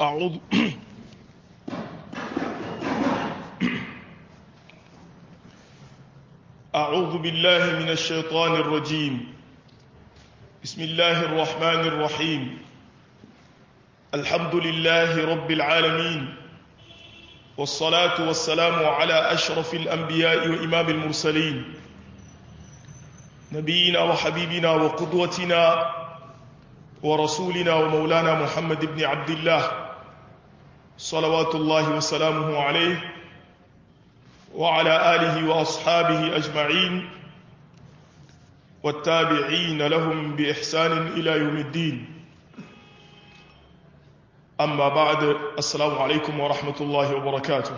أعوذ أعوذ بالله من الشيطان الرجيم بسم الله الرحمن الرحيم الحمد لله رب العالمين والصلاة والسلام على أشرف الأنبياء وإمام المرسلين نبينا وحبيبنا وقدوتنا ورسولنا ومولانا محمد بن عبد الله صلوات الله وسلامه عليه وعلى آله وأصحابه أجمعين والتابعين لهم بإحسان إلى يوم الدين أما بعد السلام عليكم ورحمة الله وبركاته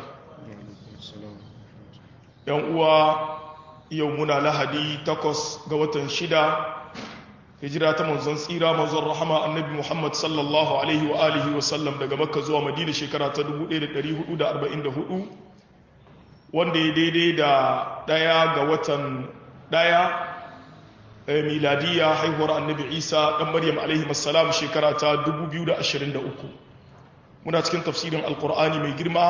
يوم يومنا لهدي تقص قوة شدة hijira ta manzon tsira manzon rahama annabi Muhammad sallallahu alaihi wa alihi wa sallam daga Makka zuwa Madina shekara ta 1444 wanda ya daidai da daya ga watan daya miladiya haihuwar annabi Isa dan Maryam alaihi assalam shekara ta 2023 muna cikin tafsirin alqur'ani mai girma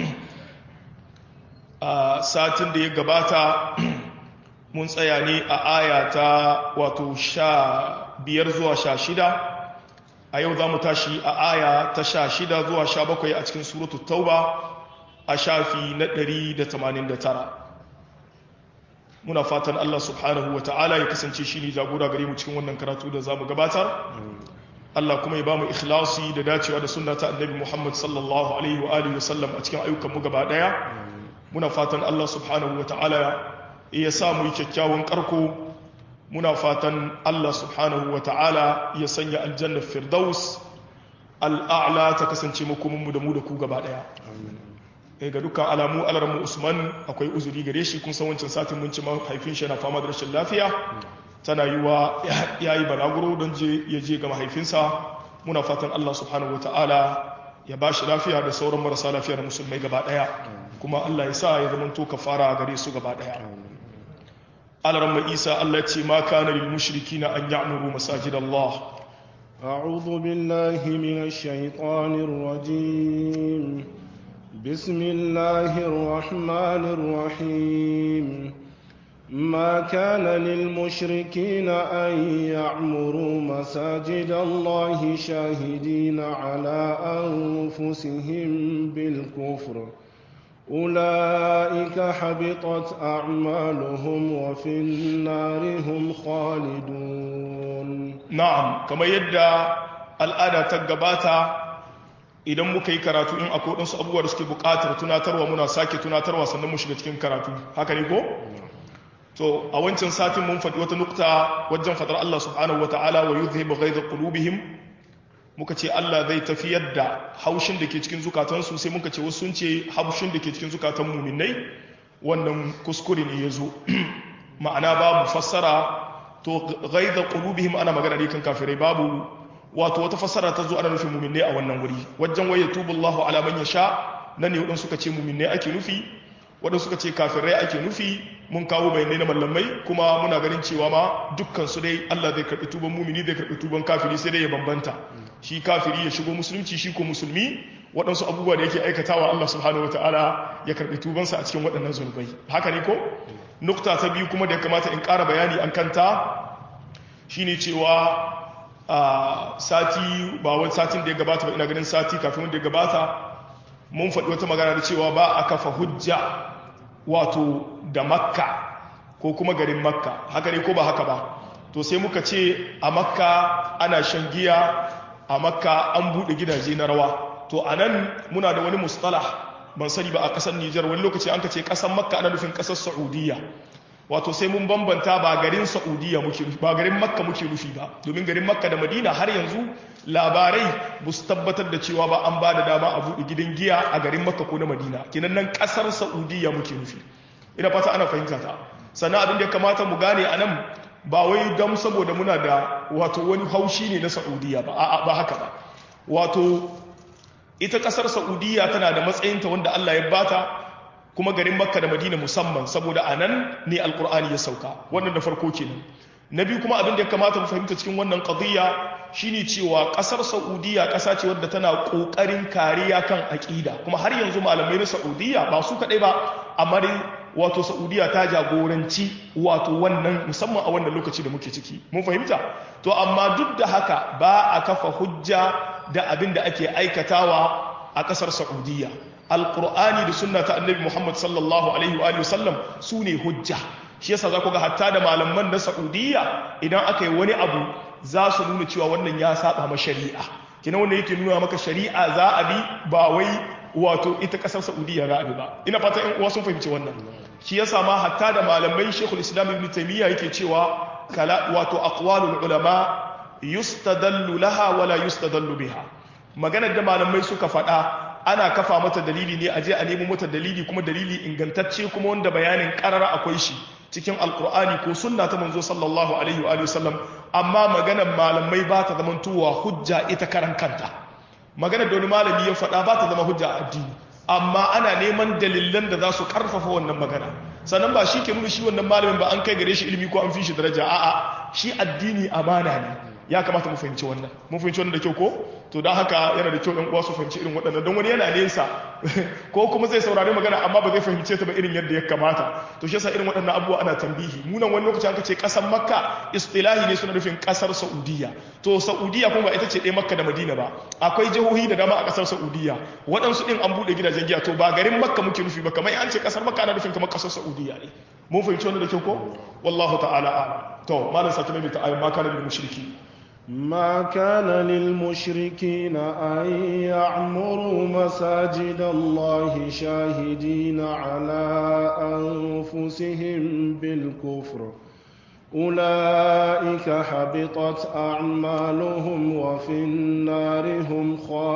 a satin da ya gabata mun tsaya ne a aya ta wato sha biyar zuwa sha shida a yau za mu tashi a aya ta sha shida zuwa sha bakwai a cikin suratu tauba a shafi na ɗari da tamanin da tara muna fatan Allah subhanahu wa ta'ala ya kasance shi ne jagora gare mu cikin wannan karatu da za mu gabatar Allah kuma ya ba mu ikhlasi da dacewa da sunna ta annabi Muhammad sallallahu alaihi wa alihi wa sallam a cikin ayyukan mu gaba daya muna fatan Allah subhanahu wa ta'ala ya sa mu yi kyakkyawan karko muna fatan Allah subhanahu wa ta'ala ya sanya aljannar firdaus al'a'la ta kasance makominmu da mu da ku gaba daya ga dukkan alamu alarmu usman akwai uzuri gare shi kun san wancan satin mun ci mahaifin shi yana fama da rashin lafiya tana yi wa ya yi balaguro don ya je ga mahaifinsa muna fatan Allah subhanahu wa ta'ala ya ba shi lafiya da sauran marasa lafiya da musulmai gaba daya kuma Allah ya sa ya zama to kafara gare su gaba daya على عيسى التي ما كان للمشركين أن يعمروا مساجد الله أعوذ بالله من الشيطان الرجيم بسم الله الرحمن الرحيم ما كان للمشركين أن يعمروا مساجد الله شاهدين على أنفسهم بالكفر أولئك حبطت أعمالهم وفي النار هم خالدون نعم كما يدى الآن تقباتا idan muka yi karatu in akwai waɗansu abubuwa da suke buƙatar tunatarwa muna sake tunatarwa sannan mu shiga cikin karatu haka ne ko? to a wancan satin mun faɗi wata nukta wajen faɗar Allah subhanahu wa ta'ala wa yuzhibu ghaidha qulubihim muka ce Allah zai tafiyar da haushin da ke cikin zukatansu sai muka ce wasu sun ce haushin da ke cikin zukatan muminai wannan kuskure ne ya zo ma'ana babu fassara to gaida qulubihim ana magana ne kan kafirai babu wato wata fassara ta zo ana nufin muminai a wannan wuri wajen waye tubullahu ala man yasha nan ne wadansu suka ce muminai ake nufi wadansu suka ce kafirai ake nufi mun kawo bayanai na mallamai kuma muna ganin cewa ma dukkan su dai Allah zai karbi tuban mumini zai karbi tuban kafiri sai dai ya bambanta shi kafiri ya shigo musulunci shi ko musulmi waɗansu abubuwa da yake aikatawa Allah subhanahu wataala ya karbi tubansa a cikin waɗannan zunubai haka ne ko nukta ta biyu kuma da ya kamata in ƙara bayani an kanta shine cewa a sati ba wani satin da ya gabata ba ina ganin sati kafin wanda ya gabata mun faɗi wata magana da cewa ba a kafa hujja wato da makka ko kuma garin makka haka ne ko ba haka ba to sai muka ce a makka ana shan giya a makka an buɗe gidaje na rawa to a nan muna da wani mustalah ban sani ba a ƙasar nijar wani lokaci an ka ce ƙasar makka ana nufin ƙasar saudiya wato sai mun bambanta ba garin saudiya muke nufi ba garin makka muke nufi ba domin garin makka da madina har yanzu labarai ba su tabbatar da cewa ba an ba da dama a buɗe gidan giya a garin makka ko na madina kinan nan ƙasar saudiya muke nufi ina fata ana fahimta ta sannan abin da ya kamata mu gane a nan ba wai dam saboda muna da wato wani haushi ne na saudiya ba a'a ba haka ba wato ita ƙasar saudiya tana da matsayinta wanda allah ya bata kuma garin makka da madina musamman saboda a nan ne alkur'ani ya sauka wannan da farko kenan na biyu kuma abin da ya kamata mu fahimta cikin wannan qadiyya shine cewa kasar saudiya kasa ce wadda tana kokarin kariya kan aqida kuma har yanzu malamai na saudiya ba su kadai ba amma dai wato saudiya ta jagoranci wato wannan musamman a wannan lokaci da muke ciki mun fahimta to amma duk da haka ba a kafa hujja da abin da ake aikatawa a kasar saudiya alqur'ani da sunna ta annabi muhammad sallallahu alaihi wa sallam su ne hujja shi yasa za ku ga hatta da malaman na saudiya idan aka yi wani abu za su nuna cewa wannan ya saba ma shari'a kina wanda yake nuna maka shari'a za a bi ba wai wato ita kasar saudiya za a bi ba ina fata yan uwa sun fahimci wannan shi yasa ma hatta da malamai shekul islam ibn taymiya yake cewa kala wato aqwalul ulama yustadallu laha wala yustadallu biha maganar da malamai suka faɗa ana kafa mata dalili ne a je a nemo mata dalili kuma dalili ingantacce kuma wanda bayanin karara akwai shi cikin alkur'ani ko sunna ta manzo sallallahu alaihi wa sallam amma maganar malamai ba ta zama tuwa hujja ita karan kanta maganar da wani malami ya faɗa ba ta zama hujja a addini amma ana neman dalilan da za su karfafa wannan magana sannan ba shi ke nuna shi wannan malamin ba an kai gare shi ilimi ko an fi shi daraja a'a shi addini amana ne ya kamata mu fahimci wannan mun fahimci wannan da kyau ko to don haka yana da kyau ɗan uwa su fahimci irin waɗannan don wani yana nesa ko kuma zai saurari magana amma ba zai fahimce ta ba irin yadda ya kamata to shi yasa irin waɗannan abubuwa ana tambihi munan wani lokaci aka ce ƙasar makka istilahi ne suna nufin ƙasar saudiya to saudiya kuma ba ita ce ɗaya makka da madina ba akwai jihohi da dama a ƙasar saudiya waɗansu ɗin an buɗe gidajen giya to ba garin makka muke nufi ba kamar an ce ƙasar makka ana nufin kamar ƙasar saudiya ne mun fahimci wannan da kyau ko wallahu ta'ala a'lam to malam sake mai ta ayyuma kana lil mushriki ما كان للمشركين أن يعمروا مساجد الله شاهدين على أنفسهم بالكفر أولئك حبطت أعمالهم وفي النار هم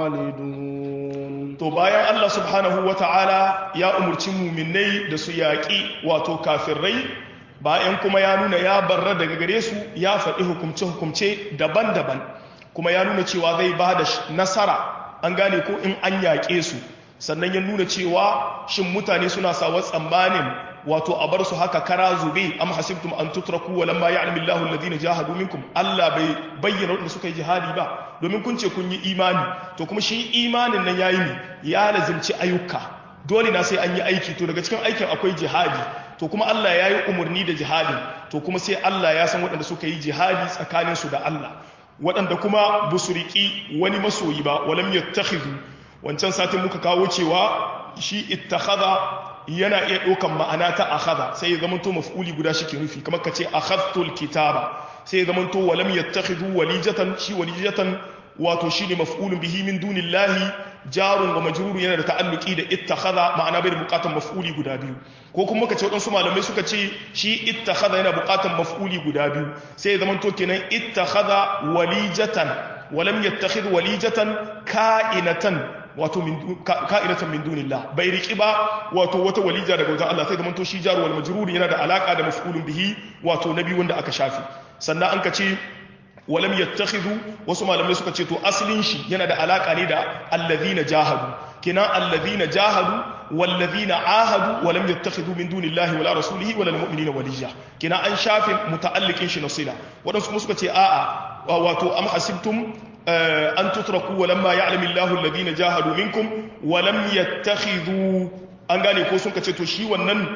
خالدون to bayan Allah subhanahu wata'ala ya umurci muminai da su yaƙi wato kafirai bayan kuma ya nuna ya barra daga gare su ya faɗi hukumce-hukumce daban-daban kuma ya nuna cewa zai ba da nasara an gane ko in an yaƙe su sannan ya nuna cewa shin mutane suna sawa tsammanin wato a bar su haka kara zube am hasibtum an tutraku wa lamma ya'lamu Allahu alladhina jahadu minkum Allah bai bayyana wanda suka yi jihadi ba domin kun ce kun yi imani to kuma shi imanin nan yayi ne ya lazimci ayyuka dole na sai an yi aiki to daga cikin aikin akwai jihadi to kuma Allah ya yi umarni da jihadi to kuma sai Allah ya san waɗanda suka yi jihadi tsakaninsu da Allah waɗanda kuma ba su riƙi wani masoyi ba walam yattakhidhu wancan satin muka kawo cewa shi ittakhadha yana iya ɗaukan ma'ana ta akhadha sai ya zamanto maf'uli guda shi ke nufi kamar ka ce akhadtul kitaba sai ya zamanto walam yattakhidhu walijatan shi walijatan wato shine maf'ulun bihi min dunillahi jarun wa majrurun yana da ta'alluki da ittakhadha ma'ana bai da bukatan maf'uli guda biyu ko kuma kace wadansu malamai suka ce shi ittakhadha yana bukatan maf'uli guda biyu sai zaman to kenan ittakhadha walijatan wa lam yattakhidh walijatan ka'inatan wato min ka'inatan min dunillah bai riki ba wato wata walija daga wajen Allah sai zaman to shi jaru wal majrur yana da alaka da maf'ulun bihi wato nabi wanda aka shafi sannan an kace walam yattakhidhu wasu malamai suka ce to asalin shi yana da alaka ne da alladhina jahadu kina alladhina jahadu walladhina ahadu walam yattakhidhu min dunillahi wala rasulihi wala almu'minina waliya kina an shafin muta'alliqin shi nasila wadansu kuma suka ce a'a wato am hasibtum an tutraku walamma ya'lamu Allahu alladhina jahadu minkum walam yattakhidhu an gane ko sun ce to shi wannan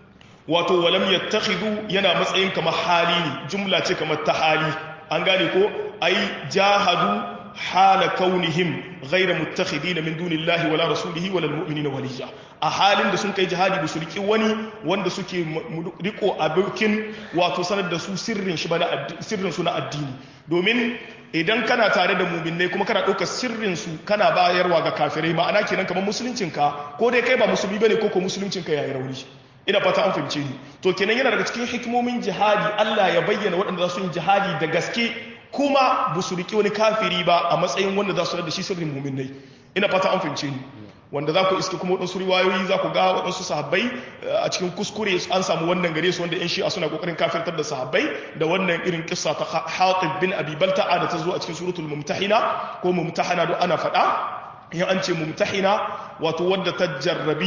wato walam yattakhidhu yana matsayin kamar hali ne jumla ce kamar ta hali an gane ko ai jahadu hala kaunihim ghayra muttakhidina min dunillahi wala rasulihi wala almu'minina waliya a halin da sun kai jihadi da su riki wani wanda suke riko abokin wato sanar da su sirrin shi bana sirrin su na addini domin idan kana tare da mu'minai kuma kana ɗaukar sirrin su kana bayarwa ga kafirai ma'ana kenan kamar musuluncinka ko dai kai ba musulmi bane ko ko musuluncinka yayi rauni ina fata an fahimce ni to kenan yana daga cikin hikimomin jihadi Allah ya bayyana waɗanda za su yi jihadi da gaske kuma ba su riƙe wani kafiri ba a matsayin wanda za su da shi sirrin muminai ina fata an fahimce ni wanda za ku iske kuma waɗansu riwayoyi za ku ga waɗansu sahabbai a cikin kuskure an samu wannan gare su wanda 'yan shi'a suna ƙoƙarin kafirtar da sahabbai da wannan irin kissa ta hatib bin abi balta'a da ta zo a cikin suratul mumtahina ko mumtahana don ana faɗa in an ce mumtahina wato wadda ta jarrabi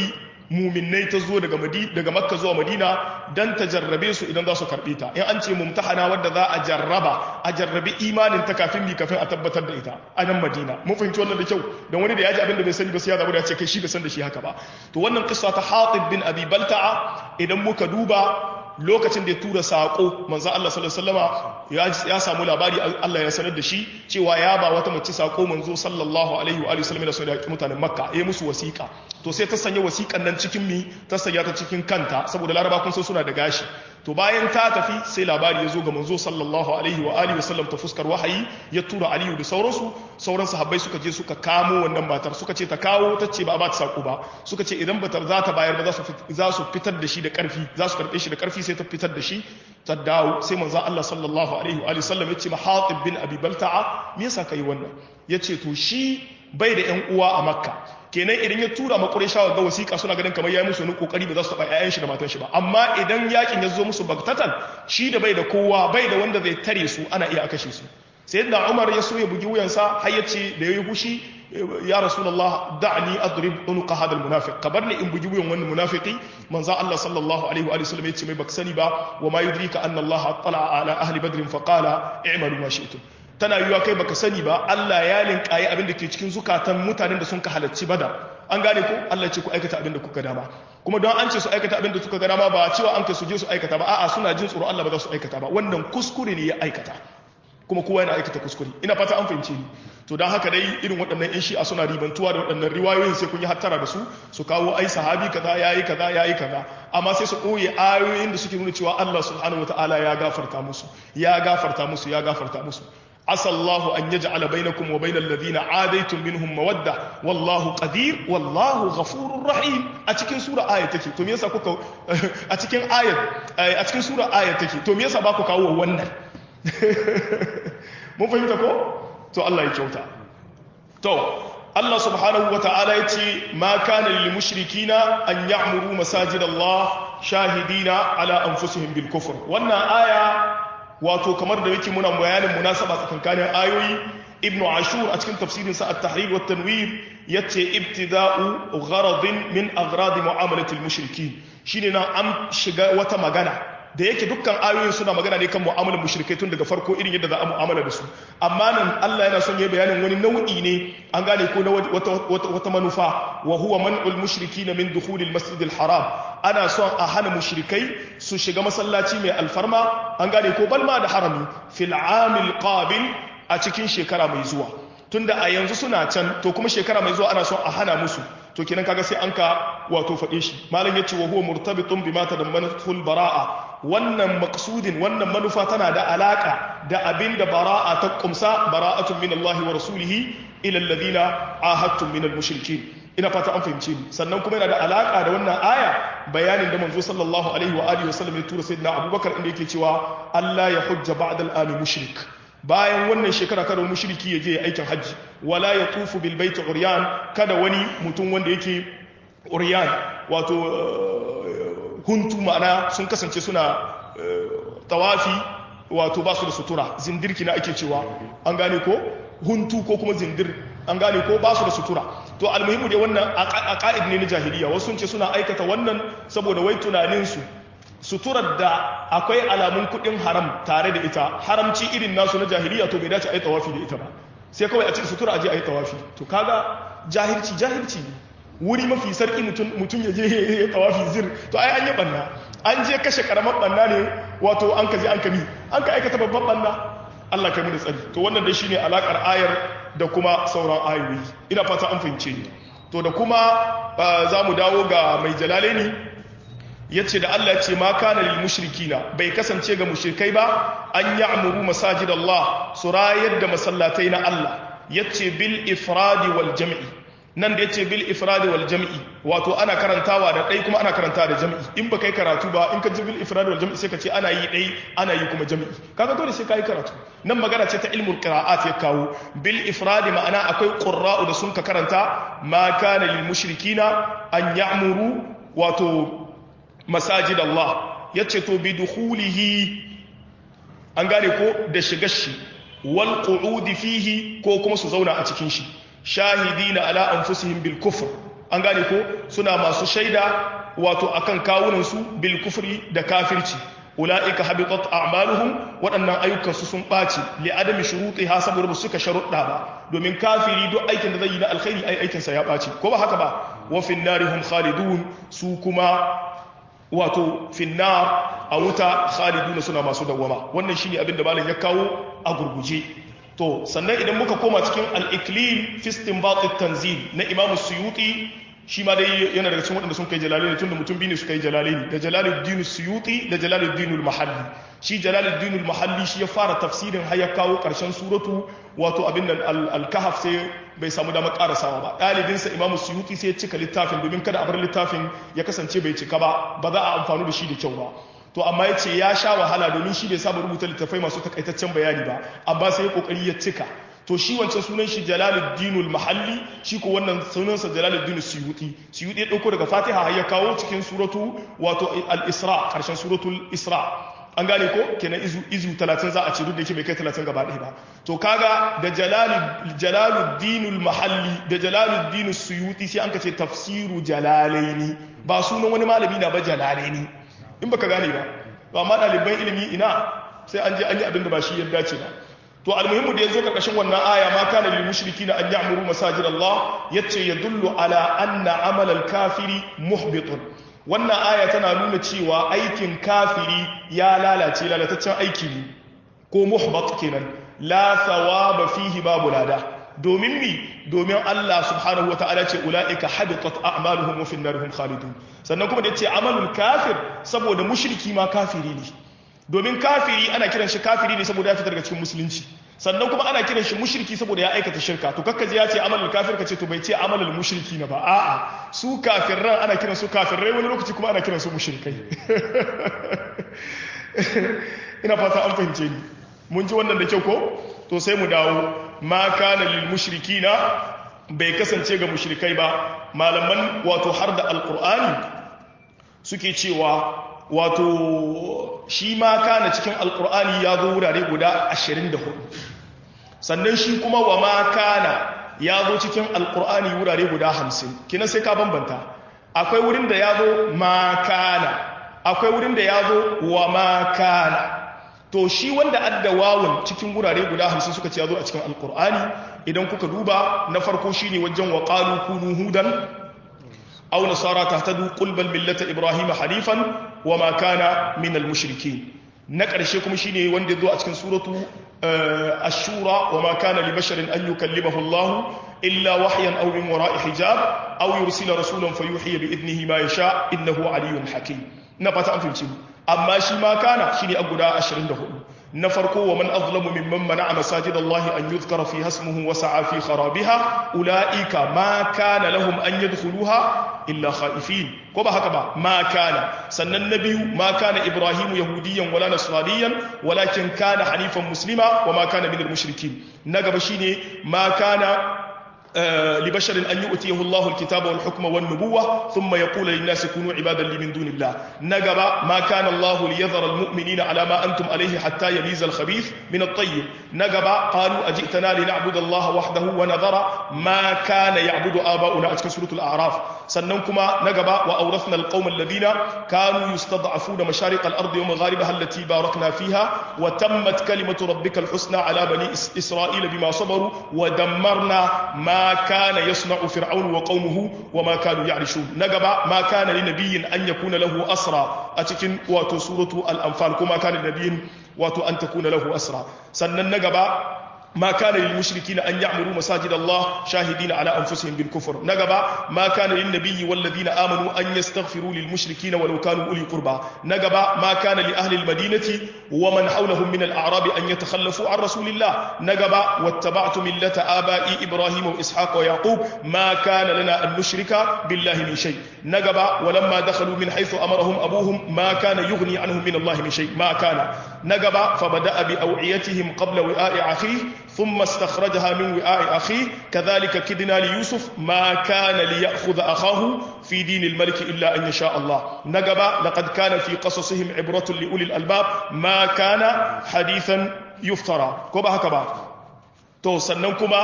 muminai ta zo daga daga makka zuwa madina dan ta jarrabe su idan za su karbe ta in an ce mumtahana wadda za a jarraba a jarrabi imanin ta kafin bi kafin a tabbatar da ita a nan madina mun fahimci wannan da kyau don wani da ya ji abin da bai sani ba sai ya zama da ya ce kai shi bai san da shi haka ba to wannan kissa ta hatib bin abi balta'a idan muka duba lokacin da ya tura saƙo manzan Allah sallallahu ya samu labari Allah ya sanar da shi cewa ya ba wata mace saƙo manzo sallallahu alaihi wa sallam da sauran mutanen makka ya musu wasiƙa to sai ta sanya wasiƙan nan cikin mi ta sanya ta cikin kanta saboda laraba kun san suna da gashi to bayan ta tafi sai labari ya zo ga manzo sallallahu alaihi wa alihi wasallam ta fuskar wahayi ya tura aliyu da sauransu sauran sahabbai suka je suka kamo wannan matar suka ce ta kawo ta ce ba a ba ta sako ba suka ce idan bata za ta bayar ba za su fitar da shi da karfi za su karbe shi da karfi sai ta fitar da shi ta dawo sai manzo Allah sallallahu alaihi wa sallam ya ce mahatib bin abi balta'a me yasa kai wannan yace to shi bai da yan uwa a makka kenan idan ya tura ma Qurayshawa ga wasiƙa suna ganin kamar yayi musu wani kokari ba za su taba ƴaƴan shi da matan shi ba amma idan yakin ya zo musu bagtatan shi da bai da kowa bai da wanda zai tare su ana iya kashe su sayyidina Umar ya so ya bugi wuyansa har ya ce da yayi hushi ya rasulullah da'ni adrib unuqa hada almunafiq kabarni in bugi wuyan wannan munafiki manzo Allah sallallahu alaihi wa sallam ya ce mai baka sani ba wa ma yudrika anna Allah tala ala ahli badr fa qala i'malu ma shi'tum tana yiwa kai baka sani ba Allah ya linkaye abin da ke cikin zukatan mutanen da sun ka halarci bada an gane ko Allah ce ku aikata abin da kuka dama kuma don an ce su aikata abin da suka ga dama ba cewa an kai su je su aikata ba a'a suna jin tsoro Allah ba za su aikata ba wannan kuskure ne ya aikata kuma kowa yana aikata kuskure ina fata an fahimce ni to don haka dai irin waɗannan yan shi'a suna ribantuwa da waɗannan riwayoyin sai kun yi hattara da su su kawo ai sahabi kaza yayi kaza yayi kaza amma sai su ɓoye ayoyin da suke nuna cewa Allah subhanahu wataala ya gafarta musu ya gafarta musu ya gafarta musu عسى الله أن يجعل بينكم وبين الذين عاديتم منهم مودة والله قدير والله غفور رحيم أتكين سورة آية تكي تو ميسا كوكو أتكين آية أتكين سورة آية تكي تو ميسا باكو كاو ونن mun fahimta ko to Allah ya kyauta to Allah subhanahu wata'ala ya ce ma kana lil mushrikina an ya'muru masajid Allah shahidina ala anfusihim bil kufr wannan aya wato kamar da yake muna bayanin munasaba tsakankanin ayoyi ibnu ashur a cikin tafsirin sa at-tahrir wa tanwir yace ibtida'u gharadin min aghrad mu'amalati al-mushrikin shine nan an shiga wata magana da yake dukkan ayoyin suna magana ne kan mu'amalar mushrikai tun daga farko irin yadda za a mu'amala da su amma nan Allah yana son ya bayanin wani nau'i ne an gane ko na wata, wata, manufa wa huwa man'ul mushrikina min dukhulil masjidil haram ana son a hana mushrikai su shiga masallaci mai alfarma an gane ko balma da harami fil amil qabil a cikin shekara mai zuwa tunda a yanzu suna can to kuma shekara mai zuwa ana son a hana musu to kenan kaga sai an ka wato faɗe shi malam yace wa huwa murtabitun bima tadammanatul bara'a wannan maqsudin wannan manufa tana da alaka da abinda bara'a ta kumsa bara'atun min Allah wa rasulihi ila alladhina ahadtum min al-mushrikeen ina fata an fahimce ni sannan kuma yana da alaka da wannan aya bayanin da manzo sallallahu alaihi wa alihi wasallam ya tura sayyidina Abubakar inda yake cewa Allah ya hujja ba'da al-ami mushrik bayan wannan shekara kada mushriki ya je aikin hajji wala ya tufu bil baiti uryan kada wani mutum wanda yake uryan wato huntu ma'ana sun kasance suna tawafi wato ba su da sutura zindirki na ake cewa an gane ko huntu ko kuma zindir an gane ko ba su da sutura to almuhimu dai wannan a ka'id ne na jahiliya wasu sun ce suna aikata wannan saboda wai tunaninsu suturar da akwai alamun kudin haram tare da ita haramci irin nasu na jahiliya to bai dace a yi tawafi da ita ba sai kawai a cikin sutura aje a yi tawafi to kaga jahilci jahilci ne wuri mafi sarki mutum ya je ya yi tawafi zir to ai an yi banna an je kashe karamar banna ne wato an ka je an kami an ka aikata babban banna Allah kai mu da tsari to wannan dai shine alakar ayar da kuma sauran ayoyi ina fata an fahimce ni to da kuma za mu dawo ga mai jalalaini yace da Allah ce ma kana lil mushrikina bai kasance ga mushrikai ba an ya'muru masajid Allah su rayar da masallatai na Allah yace bil ifradi wal jam'i nan da yace bil ifradi wal jam'i wato ana karantawa da dai kuma ana karanta da jam'i in ba kai karatu ba in ka ji bil ifradi wal jam'i sai ka ce ana yi dai ana yi kuma jam'i kaga dole sai kai karatu nan magana ce ta ilmul qira'at ya kawo bil ifradi ma'ana akwai qurra'u da sun ka karanta ma kana lil mushrikina an ya'muru wato masajid Allah ya ce to bi dukhulihi an gane ko da shigar shi wal qu'udi fihi ko kuma su zauna a cikin shi shahidina ala anfusihim bil kufr an gane ko suna masu shaida wato akan kawunan su bil kufri da kafirci ulaika habitat a'maluhum waɗannan ayyukan su sun ɓaci li adami shurutiha saboda ba suka sharuɗa ba domin kafiri duk aikin da zai yi na alkhairi ai aikin sa ya ɓaci ko ba haka ba wa fin narihum khalidun su kuma wato finnar a wuta khaliduna suna masu dawwama wannan shine abin da malam ya kawo a gurguje to sannan idan muka koma cikin al-iklil fi istinbat at-tanzil na imam suyuti shi ma dai yana daga cikin waɗanda sun kai jalalaini tunda mutum biyu ne suka yi jalalaini da jalaluddin suyuti da jalaluddin al-mahalli shi jalaluddin al-mahalli shi ya fara tafsirin har ya kawo ƙarshen suratu wato abin nan al-kahf sai bai samu damar karasawa ba ɗalibinsa imamu suyuti sai ya cika littafin domin kada a bar littafin ya kasance bai cika ba ba za a amfani da shi da kyau ba to amma ya ce ya sha wahala domin shi bai saba rubuta littafai masu takaitaccen bayani ba amma sai ya kokari ya cika to shi wancan sunan shi jalaluddinul mahalli shi ko wannan sunansa jalaluddin suyuti suyuti ya dauko daga fatiha har ya kawo cikin suratu wato al-isra karshen suratul isra an gane ko kenan izu izu 30 za a ce duk da yake bai kai 30 gaba ɗaya ba to kaga da jalaluddinul mahalli da jalaluddin suyuti sai an ka ce tafsiru jalalaini ba sunan wani malami na ba jalalaini in baka gane ba to amma ɗaliban ilimi ina sai an je an yi abin da ba shi ya dace ba to almuhimmu da yazo karkashin wannan aya ma kana lil mushrikina an ya'muru masajid Allah yace yadullu ala anna amal al kafiri muhbitun wannan aya tana nuna cewa aikin kafiri ya lalace lalataccen aiki ne ko muhbat kenan la thawaba fihi babu lada domin mi domin Allah subhanahu wataala ce ulaika habitat a'maluhum wa fi narihim khalidun sannan kuma da yace amalul kafir saboda mushriki ma kafiri ne domin kafiri ana kiran shi kafiri ne saboda ya fita daga cikin musulunci sannan kuma ana kiran shi mushriki saboda ya aikata shirka to kakkaje ya ce amalul kafir ka ce to bai ce amalul mushriki na ba a'a su kafirran ana kiran su kafirai wani lokaci kuma ana kiran su mushrikai ina fata an fahimce ni mun ji wannan da kyau ko to sai mu dawo ma kana lil mushrikina bai kasance ga mushrikai ba malaman wato har da alqur'ani suke cewa wato shi ma kana cikin alkur'ani ya zo wurare guda 24 sannan shi kuma wa ma kana ya zo cikin alkur'ani wurare guda 50 kina sai ka bambanta akwai wurin da ya zo ma kana akwai wurin da ya zo wa ma kana to shi wanda adda wawun cikin wurare guda 50 suka ce ya zo a cikin alkur'ani idan kuka duba na farko shine wajen wa qalu kunu hudan aw nasara tahtadu qul bal millata ibrahima hanifan wama kana min al-mushrikin na ƙarshe kuma shine wanda zo a cikin suratu ash-shura wama kana li basharin an yukallimahu Allah illa wahyan aw min wara'i hijab aw yursila rasulan fayuhi bi idnihi ma yasha innahu aliyyun hakim na fata an fahimci amma shi ma kana shine a guda 24 na farko wa man azlamu mimman mana'a masajid Allah an yuzkara fi hasmuhu wa sa'a fi kharabiha ulaika ma kana lahum an yadkhuluha illa khaifin ko ba haka ba ma kana sannan na biyu ma kana ibrahimu yahudiyan wala nasraniyan walakin kana hanifan muslima wa ma kana minal mushrikin na gaba shine ma kana لبشر أن يؤتيه الله الكتاب والحكم والنبوة ثم يقول للناس كونوا عبادا لي من دون الله نقب ما كان الله ليذر المؤمنين على ما أنتم عليه حتى يميز الخبيث من الطيب نقب قالوا أجئتنا لنعبد الله وحده ونذر ما كان يعبد آباؤنا أتكن سورة الأعراف سننكما نقب وأورثنا القوم الذين كانوا يستضعفون مشارق الأرض ومغاربها التي باركنا فيها وتمت كلمة ربك الحسنى على بني إسرائيل بما صبروا ودمرنا ما كان يصنع فرعون وقومه وما كانوا يعرشون نقبا ما كان لنبي أن يكون له أسرى أتكن واتو سورة الأنفال كما كان لنبي واتو أن تكون له أسرى سنن نقبا ما كان للمشركين أن يعمروا مساجد الله شاهدين على أنفسهم بالكفر نقبا ما كان للنبي والذين آمنوا أن يستغفروا للمشركين ولو كانوا أولي قربى نقبا ما كان لأهل المدينة ومن حولهم من الأعراب أن يتخلفوا عن رسول الله نقبا واتبعت ملة آبائي إبراهيم وإسحاق ويعقوب ما كان لنا أن نشرك بالله من شيء نقبا ولما دخلوا من حيث أمرهم أبوهم ما كان يغني عنهم من الله من شيء ما كان نقبا فبدأ بأوعيتهم قبل وعاء أخيه ثم استخرجها من وعاء أخيه كذلك كدنا ليوسف ما كان ليأخذ أخاه في دين الملك إلا أن يشاء الله نقب لقد كان في قصصهم عبرة لأولي الألباب ما كان حديثا يفترى كوبا هكذا to sannan kuma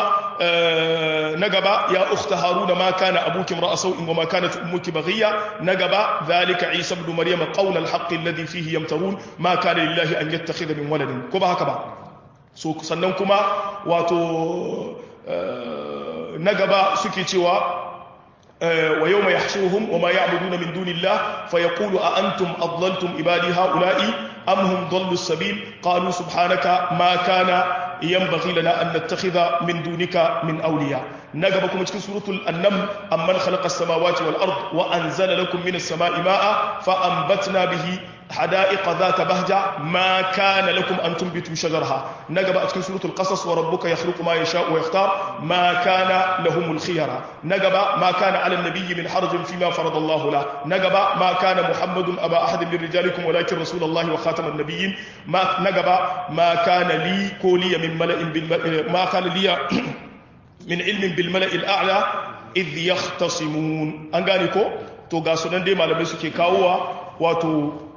na gaba ya ukhta haruna ma kana abuki ra'a sau'in wa ma kanat ummuki baghiya na gaba zalika isa ibn maryam qawl al-haqq alladhi fihi yamtarun ma kana lillahi an yattakhidha min waladin ko ba haka ba so sannan kuma wato na gaba suke cewa ويوم يحشرهم وما يعبدون من دون الله فيقول أأنتم أضللتم عبادي هؤلاء أم هم ضلوا السبيل قالوا سبحانك ما كان ينبغي لنا أن نتخذ من دونك من أولياء نقبكم cikin suratul annam amman khalaqa as-samawati wal ard wa anzala lakum minas samai ma'a fa anbatna bihi حدائق ذات بهجة ما كان لكم أن تنبتوا شجرها نقب أتكن سورة القصص وربك يخلق ما يشاء ويختار ما كان لهم الخيرة نقب ما كان على النبي من حرج فيما فرض الله له نقب ما كان محمد أبا أحد من رجالكم ولكن رسول الله وخاتم النبيين ما نقب ما كان لي كولي من ملأ بالملأ ما كان لي من علم بالملأ الأعلى إذ يختصمون أنغانيكو to ga sunan dai malamai suke kawowa wato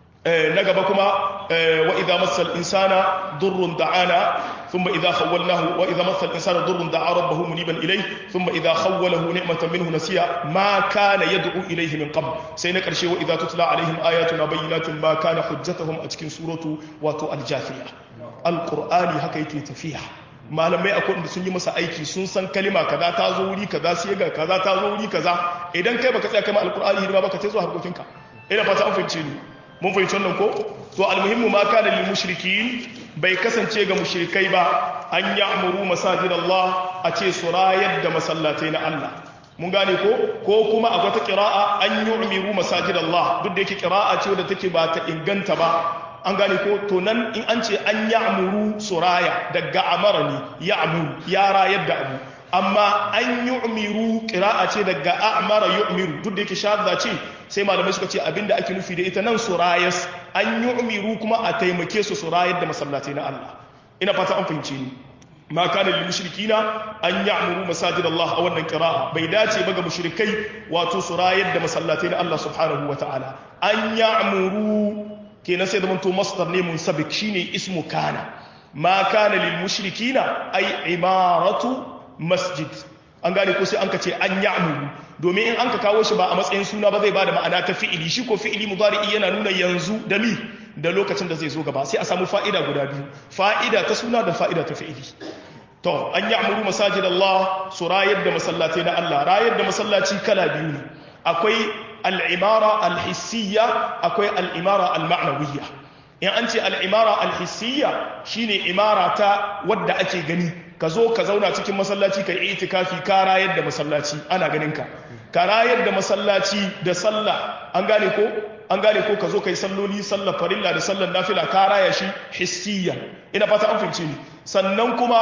na gaba kuma wa idza massal insana durrun da'ana thumma idza khawwalnahu wa idza massal insana durrun da'a rabbahu muniban ilayhi thumma idza khawwalahu ni'matan minhu nasiya ma kana yad'u ilayhi min qabl sai na karshe wa idza tutla alaihim ayatuna bayyinatin ma kana hujjatuhum a cikin suratu wato al-jafiya alqur'ani haka yake tafiya malamai akwai wanda sun yi masa aiki sun san kalima kaza ta zo wuri kaza sai ga kaza ta zo wuri kaza idan kai baka tsaya kai ma alqur'ani hidima baka sai zo harkokinka ina fata an fahimce ni mun fahimci wannan ko to almuhimmu ma kana lil mushrikin bai kasance ga mushrikai ba an ya'muru masajid Allah a ce su rayar da masallatai na Allah mun gane ko ko kuma a wata qira'a an yu'miru masajid Allah duk da yake qira'a ce wadda take ba ta inganta ba an gane ko to nan in an ce an ya'muru suraya daga amara ne ya'muru ya rayar da abu amma an yu'miru qira'a ce daga a'mara yu'miru duk da yake shadda ce sai malamai suka ce abinda ake nufi da ita nan surayas an yu'miru kuma a taimake su surayar da masallatai na Allah ina fata an fahimce ni ma kana lil mushrikina an ya'muru masajid Allah a wannan qira'a bai dace ba ga mushrikai wato surayar da masallatai na Allah subhanahu wataala an ya'muru kenan sai da to masdar ne munsabik shine ismu kana ma kana lil mushrikina ay imaratu masjid an gane ko sai an ka ce an ya'muru domin in an ka kawo shi ba a matsayin suna ba zai ba da ma'ana ta fi'ili shi ko fi'ili mudari'i yana nuna yanzu da mi da lokacin da zai zo gaba sai a samu fa'ida guda biyu fa'ida ta suna da fa'ida ta fi'ili to an ya'muru masajid Allah su rayar da masallatai na Allah rayar da masallaci kala biyu ne akwai al'imara al-hissiyya akwai al'imara al-ma'nawiyya in an ce al'imara al-hissiyya shine imara ta wadda ake gani ka zo ka zauna cikin masallaci ka yi itikafi ka rayar da masallaci ana ganin ka ka rayar da masallaci da sallah an gane ko an gane ko ka zo ka yi salloli sallar farilla da sallar nafila ka raya shi hissiyya ina fata an fahimce ni sannan kuma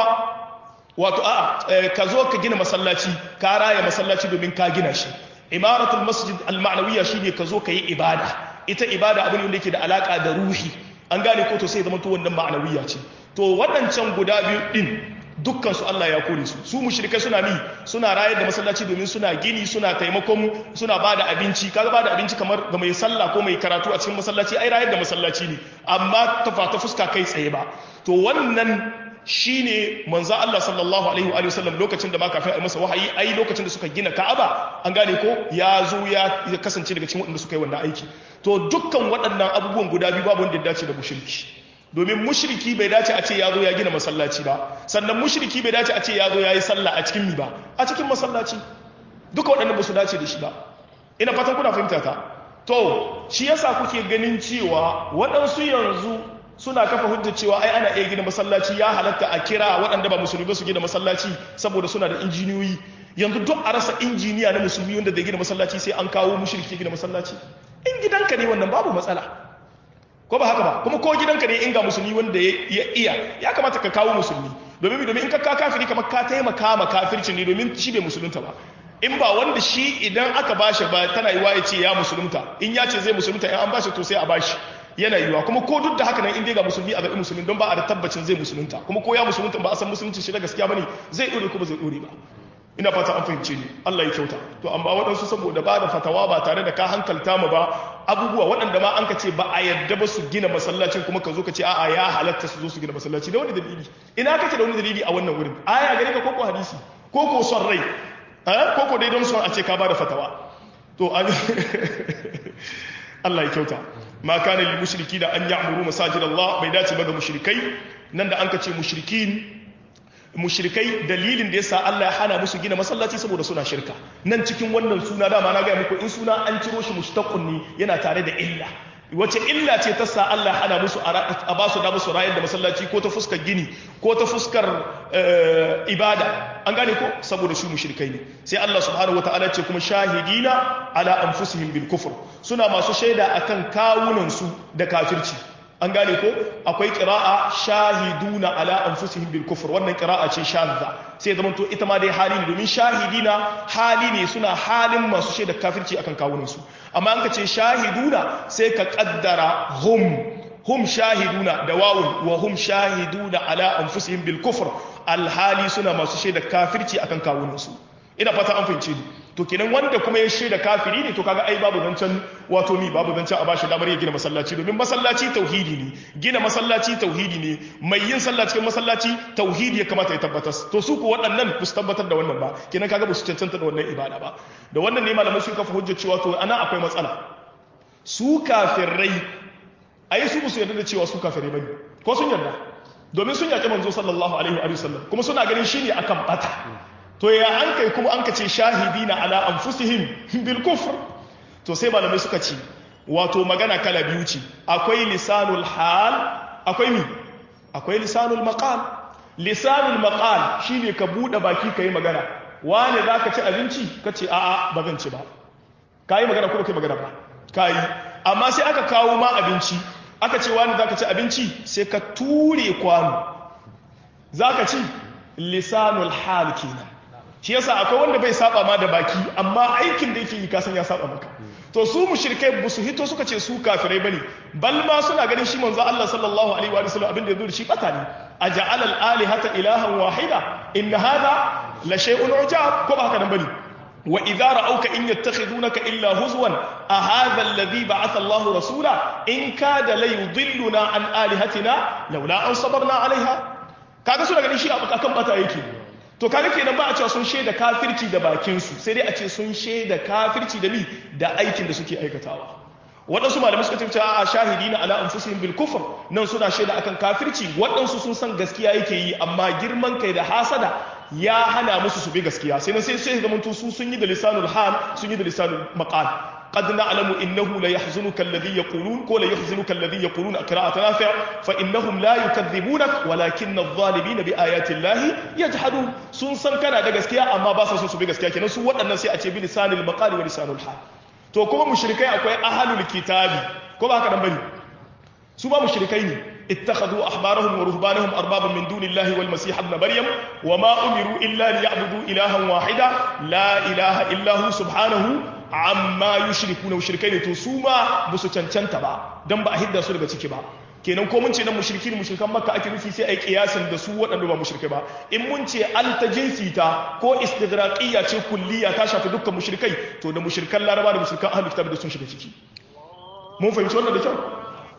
wato a'a ka zo ka gina masallaci ka raya masallaci domin ka gina shi imaratul masjid al-ma'nawiyya shine ka zo ka yi ibada ita ibada abin wanda yake da alaka da ruhi an gane ko to sai zama to wannan ma'nawiyya ce to waɗancan guda biyu din dukkan su Allah ya kore su su mushrikai suna mi suna rayar da masallaci domin suna gini suna taimakon suna bada abinci kaga bada abinci kamar ga mai sallah ko mai karatu a cikin masallaci ai rayar da masallaci ne amma ta fata fuska kai tsaye ba to wannan shine manzo Allah sallallahu alaihi wa sallam lokacin da ma kafin a masa wahayi ai lokacin da suka gina Ka'aba an gane ko ya zo ya kasance daga cikin waɗanda suka yi wannan aiki to dukkan waɗannan abubuwan guda biyu babu wanda ya dace da mushriki domin mushriki bai dace a ce ya zo ya gina masallaci ba sannan mushriki bai dace a ce ya zo ya yi sallah a cikin mi ba a cikin masallaci duka waɗannan ba su dace da shi ba ina fatan kuna fahimta ta to shi yasa kuke ganin cewa waɗansu yanzu suna kafa hujjar cewa ai ana iya gina masallaci ya halatta a kira waɗanda ba musulmi ba su gina masallaci saboda suna da injiniyoyi yanzu duk a rasa injiniya na musulmi wanda zai gina masallaci sai an kawo mushriki gina masallaci in gidanka ne wannan babu matsala ko ba haka ba kuma ko gidanka ne in ga musulmi wanda ya iya ya kamata ka kawo musulmi domin domin in ka ka kafiri kamar ka taimaka ma kafircin ne domin shi bai musulunta ba in ba wanda shi idan aka bashi ba tana yiwa ya ce ya musulunta in ya ce zai musulunta in an bashi to sai a bashi yana yiwa kuma ko duk da haka nan in dai ga musulmi a zaɓi musulmi don ba a da tabbacin zai musulunta kuma ko ya musulunta ba a san musulunci shi da gaskiya bane zai dore ko ba zai dore ba ina fata an fahimce ni Allah ya kyauta to amma waɗansu saboda ba da fatawa ba tare da ka hankalta mu ba abubuwa waɗanda ma an ka ce ba a yadda ba su gina masallacin kuma ka zo ka ce a'a ya halatta su zo su gina masallaci da wani dalili ina kake da wani dalili a wannan wurin aya gare ka koko hadisi koko son rai koko dai don son a ce ka bada fatawa to Allah ya kyauta ma kana lil mushriki da an ya'muru masajid Allah bai dace ba ga mushrikai nan da an ka ce mushrikin mushrikai dalilin da yasa Allah ya hana musu gina masallaci saboda suna shirka nan cikin wannan suna dama na ga muku in suna an ciro shi mushtaqun ne yana tare da illa wace illa ce ta sa Allah ya hana musu a ba su da musu rayar da masallaci ko ta fuskar gini ko ta fuskar ibada an gane ko saboda su mushrikai ne sai Allah subhanahu wataala ce kuma shahidina ala anfusihim bil kufr suna masu shaida akan kawunan su da kafirci an gane ko akwai qira'a shahiduna ala anfusihim bil kufr wannan qira'a ce shadda sai zaman to ita ma dai hali ne domin shahidina hali ne suna halin masu shaida kafirci akan kawunan su amma an ka ce shahiduna sai ka kaddara hum hum shahiduna da wawun wa hum shahiduna ala anfusihim bil kufr alhali suna masu shaida kafirci akan kawunan su ina fata an fahimce ni to kenan wanda kuma ya shaida kafiri ne to kaga ai babu zancen wato mi babu zancen a bashi damar ya gina masallaci domin masallaci tauhidi ne gina masallaci tauhidi ne mai yin sallah cikin masallaci tauhidi ya kamata ya tabbatar to su ko waɗannan ba su tabbatar da wannan ba kenan kaga ba su cancanta da wannan ibada ba da wannan ne malamai sun kafa hujjar cewa to ana akwai matsala su kafirai ai su ba su yarda da cewa su kafirai bane ko sun yarda domin sun yaƙi manzo sallallahu alaihi wa sallam kuma suna ganin shine akan bata to ya an kai kuma an ka ce shahidina ala anfusihim bil kufr to sai malamai suka ce wato magana kala biyu ce akwai lisanul hal akwai mi akwai lisanul maqal lisanul maqal shine ka bude baki kai magana wane zaka ci abinci kace a'a ba zan ci ba kai magana ko kai magana ba kai amma sai aka kawo ma abinci aka ce wane zaka ci abinci sai ka ture kwano zaka ci lisanul hal kenan shi yasa akwai wanda bai saba ma da baki amma aikin da yake yi kasan ya saba maka to su mushrikai ba su hito suka ce su kafirai bane bal ma suna ganin shi manzo Allah sallallahu alaihi wa sallam abin da yazo da shi bata ne aja'al al alihata ilahan wahida in hadha la shay'un ujab ko ba haka nan bane wa idza ra'awka in yattakhidunaka illa huzwan a hadha alladhi ba'atha Allah rasula in kada la yudilluna an alihatina laula an sabarna alaiha kaga suna ganin shi akan bata yake to kaga kenan ba a cewa sun shaida kafirci da bakinsu sai dai a ce sun shaida kafirci da mi da aikin da suke aikatawa waɗansu malamai suka ce a shahidi na ala anfusihim bil kufr nan suna shaida akan kafirci waɗansu sun san gaskiya yake yi amma girman kai da hasada ya hana musu su bi gaskiya sai nan sai sai zaman su sun yi da lisanul hal sun yi da lisanul maqal قد نعلم إنه ليحزنك الذي يقولون قول يحزنك الذي يقولون قراءة نافع فإنهم لا يكذبونك ولكن الظالمين بآيات الله يجحدون سن سن كان da gaskiya amma ba sa so su bi gaskiya kenan su waɗannan sai a ce bi lisanil maqali wa lisanul hal to kuma mushrikai akwai ahlul kitabi ko ba haka nan bane su ba mushrikai ne اتخذوا أحبارهم ورهبانهم أربابا من دون الله والمسيح ابن مريم وما أمروا إلا ليعبدوا إلها واحدا لا إله إلا هو سبحانه amma yushriku na mushrikai ne to su ma ba su cancanta ba dan ba a hidda su daga ciki ba kenan ko mun ce nan mushriki ne mushrikan makka ake nufi sai ai kiyasin da su waɗanda ba mushrikai ba in mun ce an ta jinsi ta ko istighraqiyya ce kulliya ta shafi dukkan mushrikai to da mushrikan laraba da mushrikan ahlul kitab da sun shiga ciki mun fahimci wannan da kyau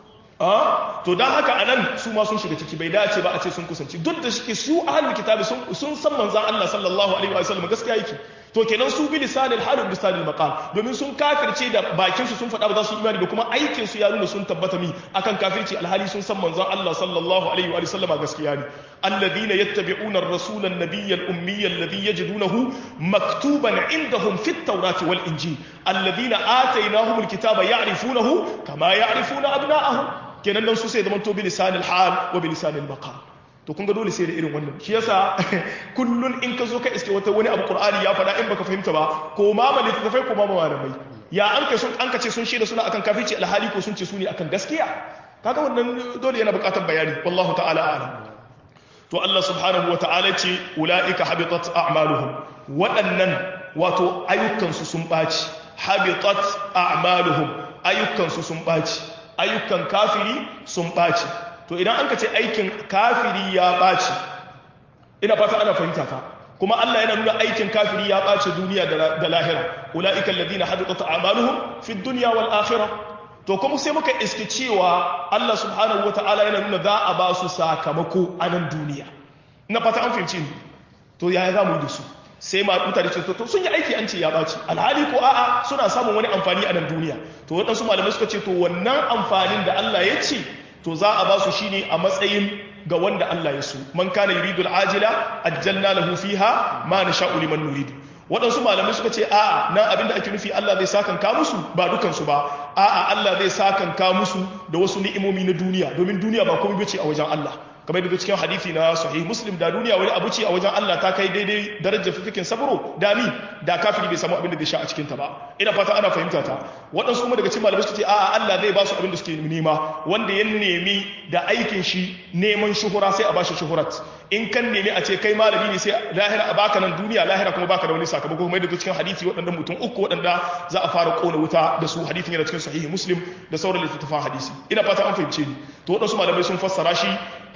a to dan haka anan su ma sun shiga ciki bai dace ba a ce sun kusanci duk da shike su ahlul kitab sun sun san manzon Allah sallallahu alaihi wa sallam gaskiya yake to kenan su bi lisanil hal bi lisanil maqal domin sun kafirce da bakin su sun faɗa ba za su imani da kuma aikin su ya nuna sun tabbata mi akan kafirci alhali sun san manzon Allah sallallahu alaihi wa sallama gaskiya ne alladhina yattabi'una ar-rasula an-nabiyya al-ummiyya alladhi yajidunahu maktuban indahum fit tawrati wal injil alladhina atainahum al-kitaba ya'rifunahu kama ya'rifuna abna'ahum kenan dan su sai zaman to bi lisanil hal wa bi lisanil maqal to kun ga dole sai da irin wannan shi yasa kullun in ka zo ka iske wata wani abu qur'ani ya faɗa in baka fahimta ba ko ma ma littafai ko ma ma malamai ya an kai sun an kace sun shaida suna akan kafirci alhali ko sun ce su ne akan gaskiya kaga wannan dole yana buƙatar bayani wallahu ta'ala a'lam to Allah subhanahu wa ta'ala ce ulaika habitat a'maluhum waɗannan wato ayyukan su sun baci habitat a'maluhum ayyukan su sun baci ayyukan kafiri sun baci to idan an ka ce aikin kafiri ya ɓaci ina fata ana fahimta ka kuma Allah yana nuna aikin kafiri ya ɓaci duniya da lahira ula'ikan ladina hadathat a'maluhum fi dunya wal akhirah to kuma sai muka iske cewa Allah subhanahu wata'ala yana nuna za a ba su sakamako a nan duniya na fata an fahimci to yaya za mu yi da su sai ma mutane ce to sun yi aiki an ce ya ɓaci alhali ko a'a suna samun wani amfani a nan duniya to waɗansu malamai suka ce to wannan amfanin da Allah ya ce to za a ba su shine a matsayin ga wanda Allah ya so man kana yuridu al-ajila ajjalna lahu fiha ma nasha'u liman nuridu waɗansu malamai suka ce a'a nan abinda ake nufi Allah zai sakan ka musu ba dukansu ba a'a Allah zai sakan ka musu da wasu ni'imomi na duniya domin duniya ba komai bace a wajen Allah kamar da cikin hadisi na sahih muslim da duniya wani abu ce a wajen Allah ta kai daidai darajar fifikin sabro da ni da kafiri bai samu abin da zai sha a cikin ta ba ina fata ana fahimta ta waɗansu kuma daga cikin malamai suka ce a'a Allah zai ba su abin da suke nema wanda ya nemi da aikin shi neman shuhura sai a bashi shuhurat in kan nemi a ce kai malami ne sai lahira a baka nan duniya lahira kuma baka da wani sakamako kuma da cikin hadisi waɗanda mutum uku waɗanda za a fara kona wuta da su hadisin yana cikin sahihi muslim da sauran littattafan hadisi ina fata an fahimce ni to waɗansu malamai sun fassara shi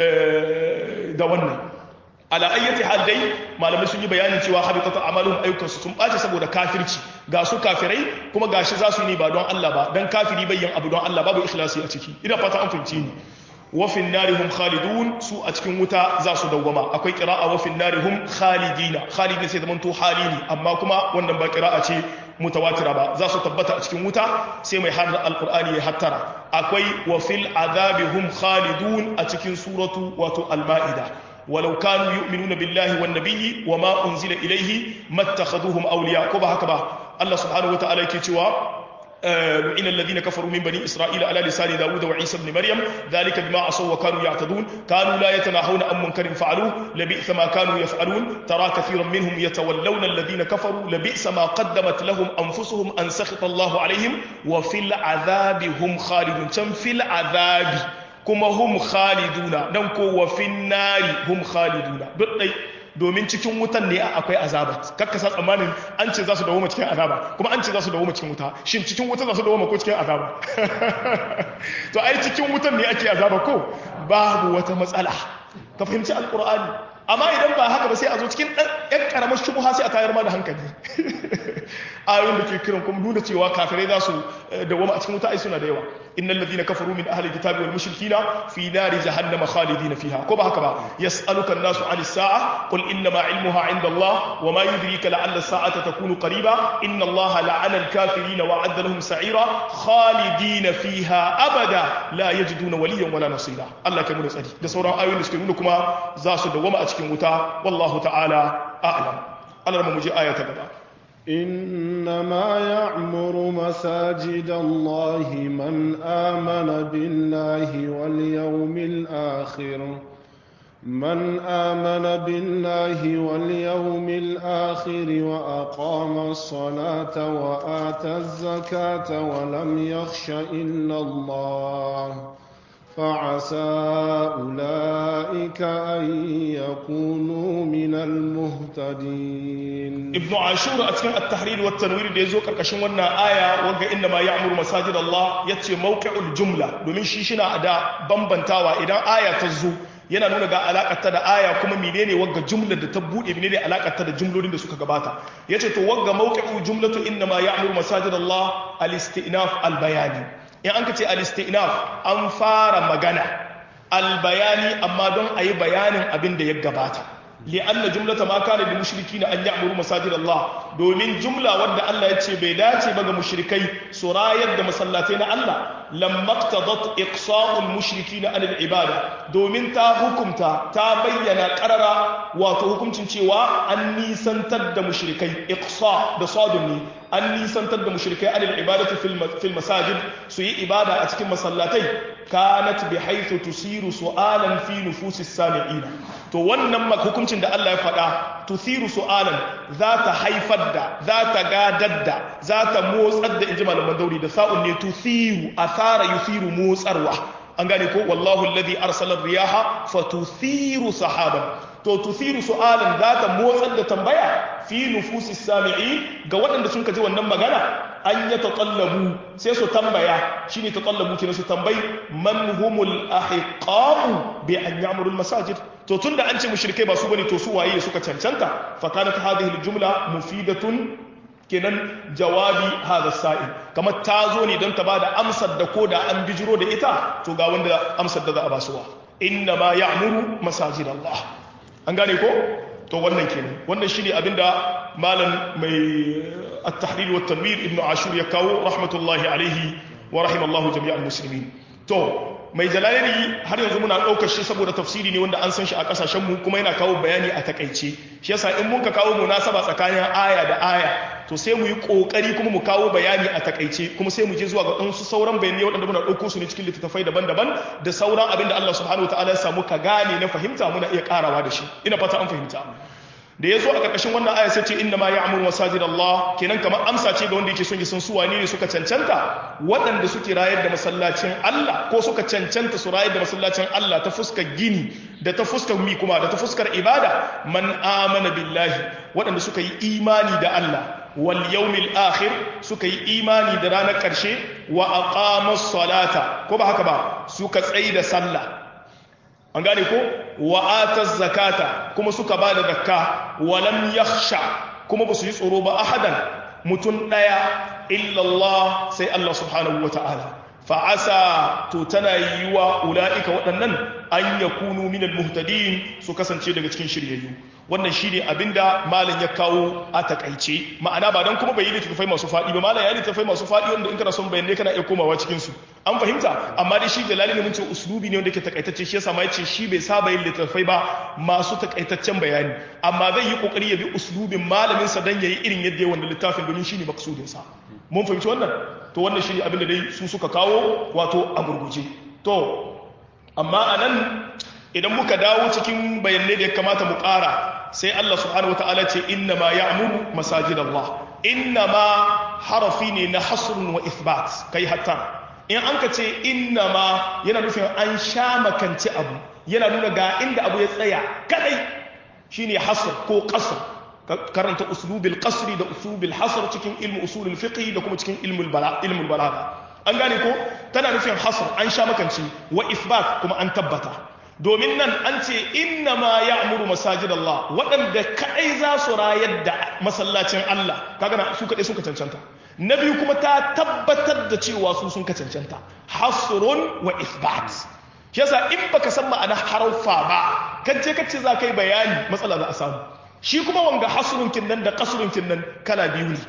da wannan ala ayyati hal dai malamai sun yi bayanin cewa habitatu amalun ayyukansu sun ɓace saboda kafirci ga su kafirai kuma gashi za su yi ne ba don Allah ba dan kafiri bayyan abu don Allah babu ikhlasi a ciki ina fata an fahimce ni wafin narihum khalidun su a cikin wuta za su dawwama akwai kira'a wafin narihum khalidina khalidin sai zaman to hali ne amma kuma wannan ba kira'a ce mutawatira ba za su tabbata a cikin wuta sai mai har alqur'ani ya hattara akwai wafil azabihum khalidun a cikin suratu wato al-ma'ida ولو كانوا يؤمنون بالله والنبي وما أنزل إليه ما اتخذوهم أولياء كما هكذا الله سبحانه وتعالى كتوا إن الذين كفروا من بني إسرائيل على لسان داود وعيسى بن مريم ذلك بما عصوا وكانوا يعتدون كانوا لا يتناهون عن منكر فعلوه لبئس ما كانوا يفعلون ترى كثيرا منهم يتولون الذين كفروا لبئس ما قدمت لهم أنفسهم أن سخط الله عليهم وفي العذاب هم خالدون كم في العذاب كما هم خالدون ننكو وفي النار هم خالدون دقي domin cikin wutan ne akwai azaba kakka sa tsammanin an ce za su dawo cikin azaba kuma an ce za su dawo cikin wuta shin cikin wuta za su dawo ko cikin azaba to ai cikin wutan ne ake azaba ko babu wata matsala ka fahimci alkur'ani amma idan ba haka ba sai a zo cikin ɗan ƴan ƙaramar shubuha sai a tayar ma da hankali ayoyin da ke kiran kuma nuna cewa kafirai za su dawoma a cikin wuta ai suna da yawa innal ladina kafaru min ahli kitabi wal mushrikina fi nari jahannama khalidina fiha ko ba haka ba yas'aluka an-nasu 'ani as-sa'a qul inna ma 'ilmuha 'inda Allah wa ma yudrika la'alla as-sa'ata takunu qariba inna Allah la'ana al-kafirina wa 'adda lahum sa'ira khalidina fiha abada la yajiduna waliyan wala nasira Allah kai mu tsari da sauran ayoyin da suke nuna kuma za su dawoma a cikin wuta wallahu ta'ala a'lam Allah mu je aya ta gaba إنما يعمر مساجد الله من آمن بالله واليوم الآخر من آمن بالله واليوم الآخر وأقام الصلاة وآتى الزكاة ولم يخش إلا الله فعسى أولئك أن يكونوا من المهتدين ابن عاشور أتكلم التحرير والتنوير دي زوك كشن ونا آية وقع إنما يعمر مساجد الله يتي موقع الجملة domin shi shina da bambantawa idan aya ta zo yana nuna ga alakarta da aya kuma menene wagga jumlar da ta bude menene alakarta da jumlolin da suka gabata yace to wagga mawqi'u jumlatu inma ya'muru masajid Allah al-istinaf al-bayani in an ka ce al-istinaf an fara magana al-bayani amma don ayi bayanin abin da ya gabata li'anna jumlata ma kana lil mushrikina an ya'muru masajid Allah domin jumla wanda Allah ya ce bai dace ba ga mushrikai su rayar da masallatai na Allah lamma iqtadat iqsa'ul mushrikina an al-ibada domin ta hukumta ta bayyana qarara wato hukuncin cewa an nisantar da mushrikai iqsa da sadun ne an nisantar da mushrikai an al-ibadati fil masajid su yi ibada a cikin masallatai kanat bi haythu tusiru su'alan fi nufusis sami'ina to wannan hukuncin da Allah ya faɗa tusiru su'alan za ta haifar da za ta gadar da za ta motsar da inji malaman dauri da sa'un ne tusiru asara yusiru motsarwa an gane ko wallahu alladhi arsala riyaha fatuthiru sahaban to tuthiru su'alan za ta motsar da tambaya fi nufusis sami'i ga waɗanda sun kaji wannan magana an ya taqallabu sai su tambaya shine taqallabu kina su tambayi man humul ahiqa'u bi an ya'muru al masajid to tunda an ce mushrikai ba su bane to su waye suka cancanta fa kanat hadhihi al jumla mufidatun kenan jawabi hada sa'il kamar ta zo ne don ta bada amsar da ko da an bijiro da ita to ga wanda amsar da za a basuwa inna ma ya'muru masajid Allah an gane ko to wannan kenan wannan shine abinda malam mai at-tahrir wa tanwir ibn ashur ya kawo rahmatullahi alaihi wa rahimallahu jami'al muslimin to mai jalalani har yanzu muna ɗaukar shi saboda tafsiri ne wanda an san shi a ƙasashen mu kuma yana kawo bayani a takaice shi yasa in mun ka kawo munasaba tsakanin aya da aya to sai mu yi ƙoƙari kuma mu kawo bayani a takaice kuma sai mu je zuwa ga ɗansu sauran bayanai waɗanda muna ɗauko su ne cikin littattafai daban-daban da sauran abin da Allah subhanahu wataala ya samu ka gane na fahimta muna iya ƙarawa da shi ina fata an fahimta da ya zo a ƙarƙashin wannan aya sai ce inna ma ya'muru masajid Allah kenan kamar amsa ce ga wanda yake son ya san su wane ne suka cancanta waɗanda suke rayar da masallacin Allah ko suka cancanta su rayar da masallacin Allah ta fuskar gini da ta fuskar mi kuma da ta fuskar ibada man amana billahi waɗanda suka yi imani da Allah wal yawmil akhir suka yi imani da ranar ƙarshe wa aqamas salata ko ba haka ba suka tsayi da sallah an gane ko wa'atar zakata kuma suka ba da zakka walam yakhsha kuma ba su yi tsoro ba ahadan mutum ɗaya illallah sai Allah subhanahu wa ta'ala fa'asa to tana yi wa ula'ika waɗannan an ya kunu minal muhtadin su kasance daga cikin shiryayyu wannan shi ne abinda malam ya kawo a takaice ma'ana ba don kuma bai yi littattafai masu faɗi ba malam ya yi littattafai masu faɗi wanda in kana son bayanai kana iya komawa cikinsu an fahimta amma dai shi jalali ne mun ce uslubi ne wanda ke takaitacce shi yasa ma yace shi bai saba yin littattafai ba masu takaitaccen bayani amma zai yi kokari ya bi uslubin malamin sa dan yayi irin yadda ya wanda littafin domin shine maksudin sa mun fahimci wannan to wannan shine abin da dai su suka kawo wato a gurguje to amma anan idan muka dawo cikin bayanai da ya kamata mu ƙara sai Allah subhanahu wataala ce inna ma ya'muru masajid Allah inna ma harafi ne na hasrun wa ithbat kai hatta in an ka ce inna ma yana nufin an sha makanci abu yana nuna ga inda abu ya tsaya kadai shine hasr ko qasr karanta uslubil qasri da uslubil hasr cikin ilmu usulul fiqh da kuma cikin ilmul bala ilmul balagha an gane ko tana nufin hasr an sha makanci wa ithbat kuma an tabbata domin nan an ce inna ma ya'muru masajid Allah waɗanda kadai za su rayar da masallacin Allah kaga na su kadai suka cancanta na biyu kuma ta tabbatar da cewa su sun ka cancanta hasrun wa ithbat yasa in baka san ma'ana haraufa ba kace kace za kai bayani matsala za a samu shi kuma wanga hasrun kinnan da qasrun kinnan kala biyu ne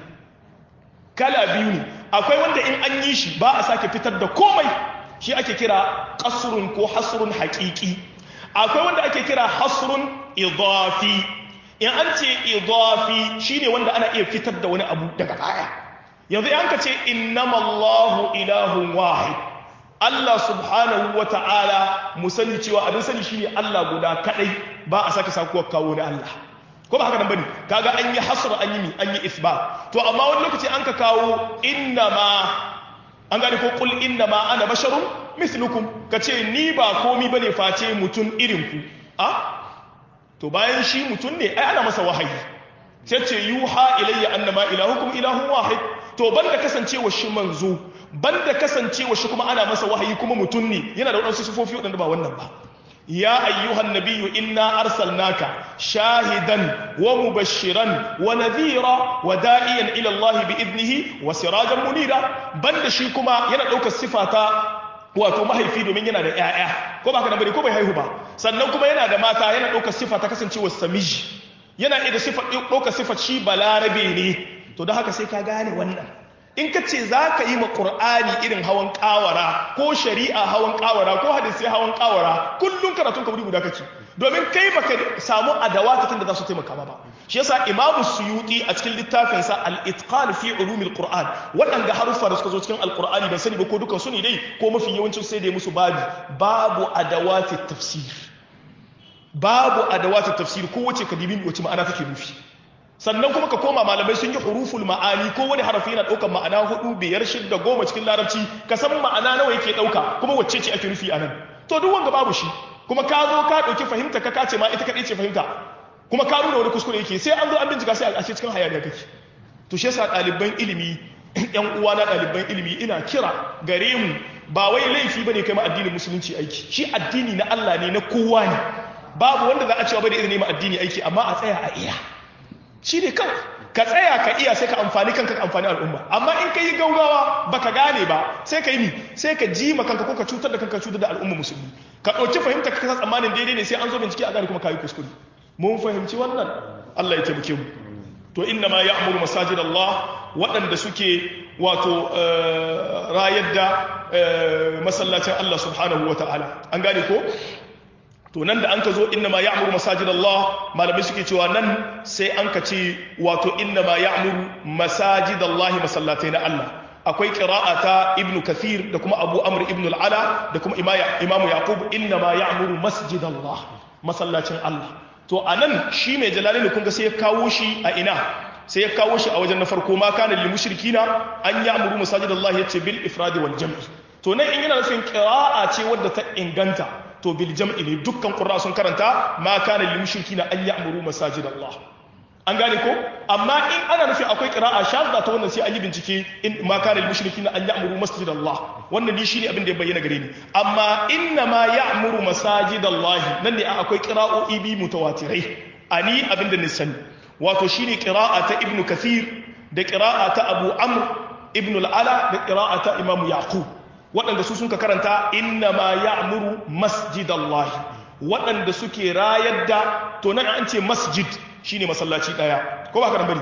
kala biyu ne akwai wanda in an yi shi ba a sake fitar da komai shi ake kira qasrun ko hasrun haqiqi akwai wanda ake kira hasrun idafi in an ce idafi shine wanda ana iya fitar da wani abu daga baya yanzu an ka ce innamallahu ilahun wahid Allah subhanahu wa ta'ala mu sani cewa abin sani shine Allah guda kadai ba a sake sakuwar kawo na Allah ko ba haka nan bane kaga an yi hasr an yi mi an yi isbat to amma wani lokaci an ka kawo innama an gane ko qul innama ana basharun mithlukum kace ni ba komi bane face mutun irin ku a to bayan shi mutun ne ai ana masa wahayi sai ce yuha ilayya annama ilahukum ilahun wahid to banda kasancewa shi manzo banda kasancewa shi kuma ana masa wahayi kuma mutum ne yana da wadansu sifofi wadanda ba wannan ba ya ayyuhan nabiyyu inna arsalnaka shahidan wa mubashiran wa nadhira wa da'iyan ila Allah bi idnihi wa sirajan munira banda shi kuma yana daukar sifata wato mahaifi domin yana da ƴaƴa ko ba ka da bari ko bai haihu ba sannan kuma yana da mata yana daukar sifa ta kasancewa samiji yana iya da sifar ɗaukar sifar shi balarabe ne to don haka sai ka gane wannan in ka ce za ka yi ma ƙur'ani irin hawan ƙawara ko shari'a hawan ƙawara ko hadisai hawan ƙawara kullum karatun ka wuri guda kake domin kai baka samu adawatatin da za su taimaka ba shi yasa imamu suyuti a cikin littafinsa al-itqan fi ulumil qur'an waɗanda haruffa da suka zo cikin alqur'ani ban sani ba ko dukan su ne dai ko mafi yawancin sai da musu babu babu adawatit tafsir babu adawata tafsir ko wace kadibin wace ma'ana take nufi sannan kuma ka koma malamai sun yi huruful ma'ani ko wani harafi yana ɗaukar ma'ana hudu biyar shidda goma cikin larabci ka san ma'ana nawa yake ɗauka kuma wacce ce ake nufi a nan to duk wanga babu shi kuma ka zo ka ɗauki fahimta ka kace ma ita kaɗai ce fahimta kuma ka nuna wani kuskure yake sai an zo an bincika sai a ce cikin hayaniya kake to shi yasa ɗaliban ilimi yan uwa na ɗaliban ilimi ina kira gare mu ba wai laifi bane kai ma addinin musulunci aiki shi addini na Allah ne na kowa ne babu wanda za a cewa bai da izini ma addini aiki amma a tsaya a iya shi ne kawai ka tsaya ka iya sai ka amfani kanka ka amfani al'umma amma in ka yi gaugawa baka gane ba sai ka yi mi sai ka ji ma kanka ko ka cutar da kanka cutar da al'umma musulmi ka ɗauki fahimta ka kasa tsammanin daidai ne sai an zo bincike a gane kuma ka yi kuskure mun fahimci wannan Allah ya taimake mu to inna ma ya'muru masajid Allah waɗanda suke wato rayar da masallacin Allah subhanahu wa ta'ala an gane ko to nan da an ka zo inna ma ya'muru masajid Allah malamai suke cewa nan sai an ka ce wato inna ma ya'muru masajid Allah masallatai na Allah akwai qira'a ta ibnu kathir da kuma abu amr ibnu al-ala da kuma imamu yaqub inna ma ya'muru masjid Allah masallacin Allah to anan shi mai jalalin kun ga sai ya kawo shi a ina sai ya kawo shi a wajen na farko ma kana lil mushrikina an ya'muru masajidallahi yace bil ifradi wal jam'i to nan in yana nufin qira'a ce wadda ta inganta to bil jam'i ne dukkan qurra sun karanta ma kana lil mushrikina an ya'muru masajidallah an gane ko amma in ana nufin akwai qira'a shadda ta wannan sai an yi bincike in ma kana lil mushrikina an ya'muru masjidallah wannan ni shine abin da ya bayyana gare ni amma inna ma ya'muru masajidallah nan ne akwai qira'o'i bi mutawatirai ani abin da ni sani wato shine qira'a ta ibnu kathir da qira'a ta abu amr ibnu al-ala da qira'a ta imam yaqub waɗanda su sun ka karanta inna ma ya'muru masjidallahi waɗanda suke rayar da to nan an ce masjid shine masallaci daya ko ba ka bari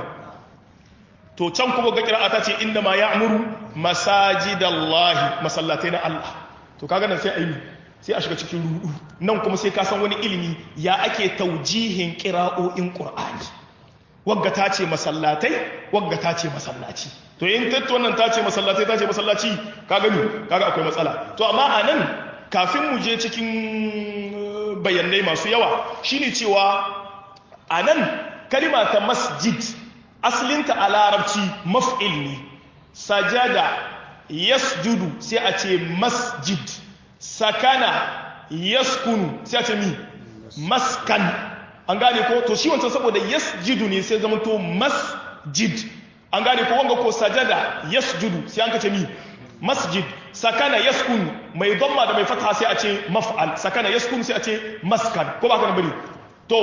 to can kuma ga qira'a ta ce inna ma ya'muru masajidallahi masallatai na Allah to kaga nan sai ayi sai a shiga cikin rudu nan kuma sai ka san wani ilimi ya ake taujihin qira'o'in qur'ani wagga ta ce masallatai wagga ta ce masallaci to in tattu wannan ta ce masallatai ta ce masallaci ka gani kaga akwai matsala to amma a nan kafin mu je cikin bayanai masu yawa shine cewa a nan kalima ta masjid asalinta a larabci maf'il ne sajada yasjudu sai a ce masjid sakana yaskunu sai a ce mi maskan an gane ko to shi wancan saboda yasjudu ne sai zama to masjid an gane ko wanga ko sajada yasjudu sai an kace mi masjid sakana yaskun mai dhamma da mai fatha sai a ce maf'al sakana yaskun sai a ce maskan ko ba ka nan bane to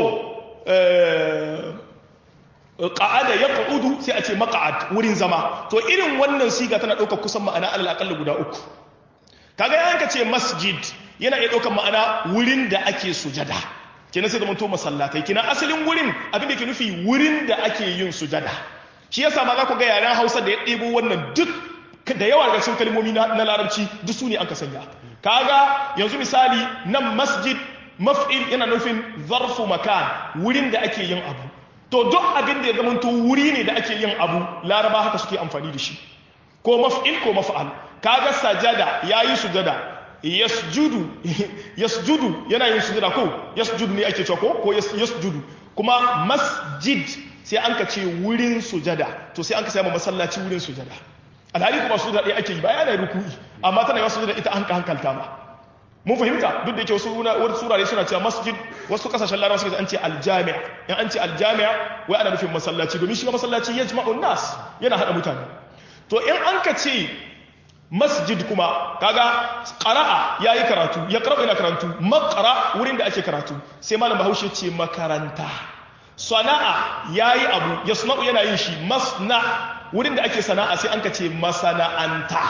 qa'ada yaq'udu sai a ce maq'ad wurin zama to irin wannan siga tana ɗaukar kusan ma'ana alal aqall guda uku kaga yan ka ce masjid yana iya ɗaukar ma'ana wurin da ake sujada kenan sai da to masallatai kenan asalin wurin abin da ke nufi wurin da ake yin sujada shi yasa ma za ku ga yaren Hausa da ya ɗebo wannan duk da yawa daga cikin kalmomi na larabci duk su ne an ka sanya kaga yanzu misali nan masjid maf'il yana nufin zarfu makan wurin da ake yin abu to duk abin da ya zama to wuri ne da ake yin abu laraba haka suke amfani da shi ko maf'il ko maf'al kaga sajada yayi sujada yasjudu yasjudu yana yin sujada ko yasjudu ne ake cewa ko ko yasjudu kuma masjid sai an ka ce wurin sujada to sai an ka samu masallaci wurin sujada alhali kuma sujada ɗaya ake yi ba yana ruku'i amma tana yawa sujada ita an ka hankalta ma mun fahimta duk da yake wasu wani surare suna cewa masjid wasu kasashen larabawa suka an ce aljami'a in an ce aljami'a wai ana nufin masallaci domin shi masallaci ya jima'un nas yana haɗa mutane to in an ka ce masjid kuma kaga qara'a yayi karatu ya qara'u ina karatu maqra wurin da ake karatu sai malam Bahaushe ce makaranta sana'a yayi abu yasma'u yana yin shi masna wurin da ake sana'a sai an ka ce masana'anta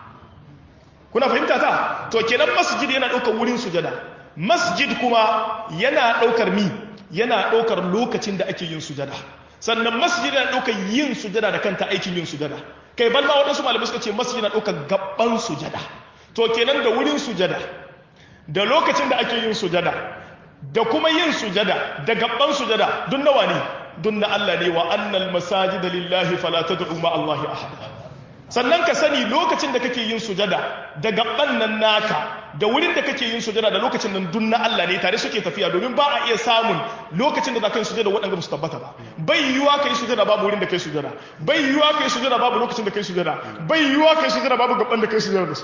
kuna fahimta ta to kenan masjid yana ɗaukar wurin sujada masjid kuma yana ɗaukar mi yana ɗaukar lokacin da ake yin sujada sannan masjid yana ɗaukar yin sujada da kanta aikin yin sujada kai balma waɗansu malamai suka ce masjid yana ɗaukar gaban sujada to kenan da wurin sujada da lokacin da ake yin sujada da kuma yin sujada da gaban sujada duk nawa ne duk na Allah ne wa annal masajida lillahi fala tad'u ma Allah ahada sannan ka sani lokacin da kake yin sujada da gaban nan naka da wurin da kake yin sujada da lokacin nan dun na Allah ne tare suke tafiya domin ba a iya samun lokacin da za ka yi sujada waɗanda ba su tabbata ba bai yiwuwa ka yi sujada babu wurin da kai sujada bai yiwuwa ka yi sujada babu lokacin da kai sujada bai yiwuwa ka yi sujada babu gaban da kai sujada da su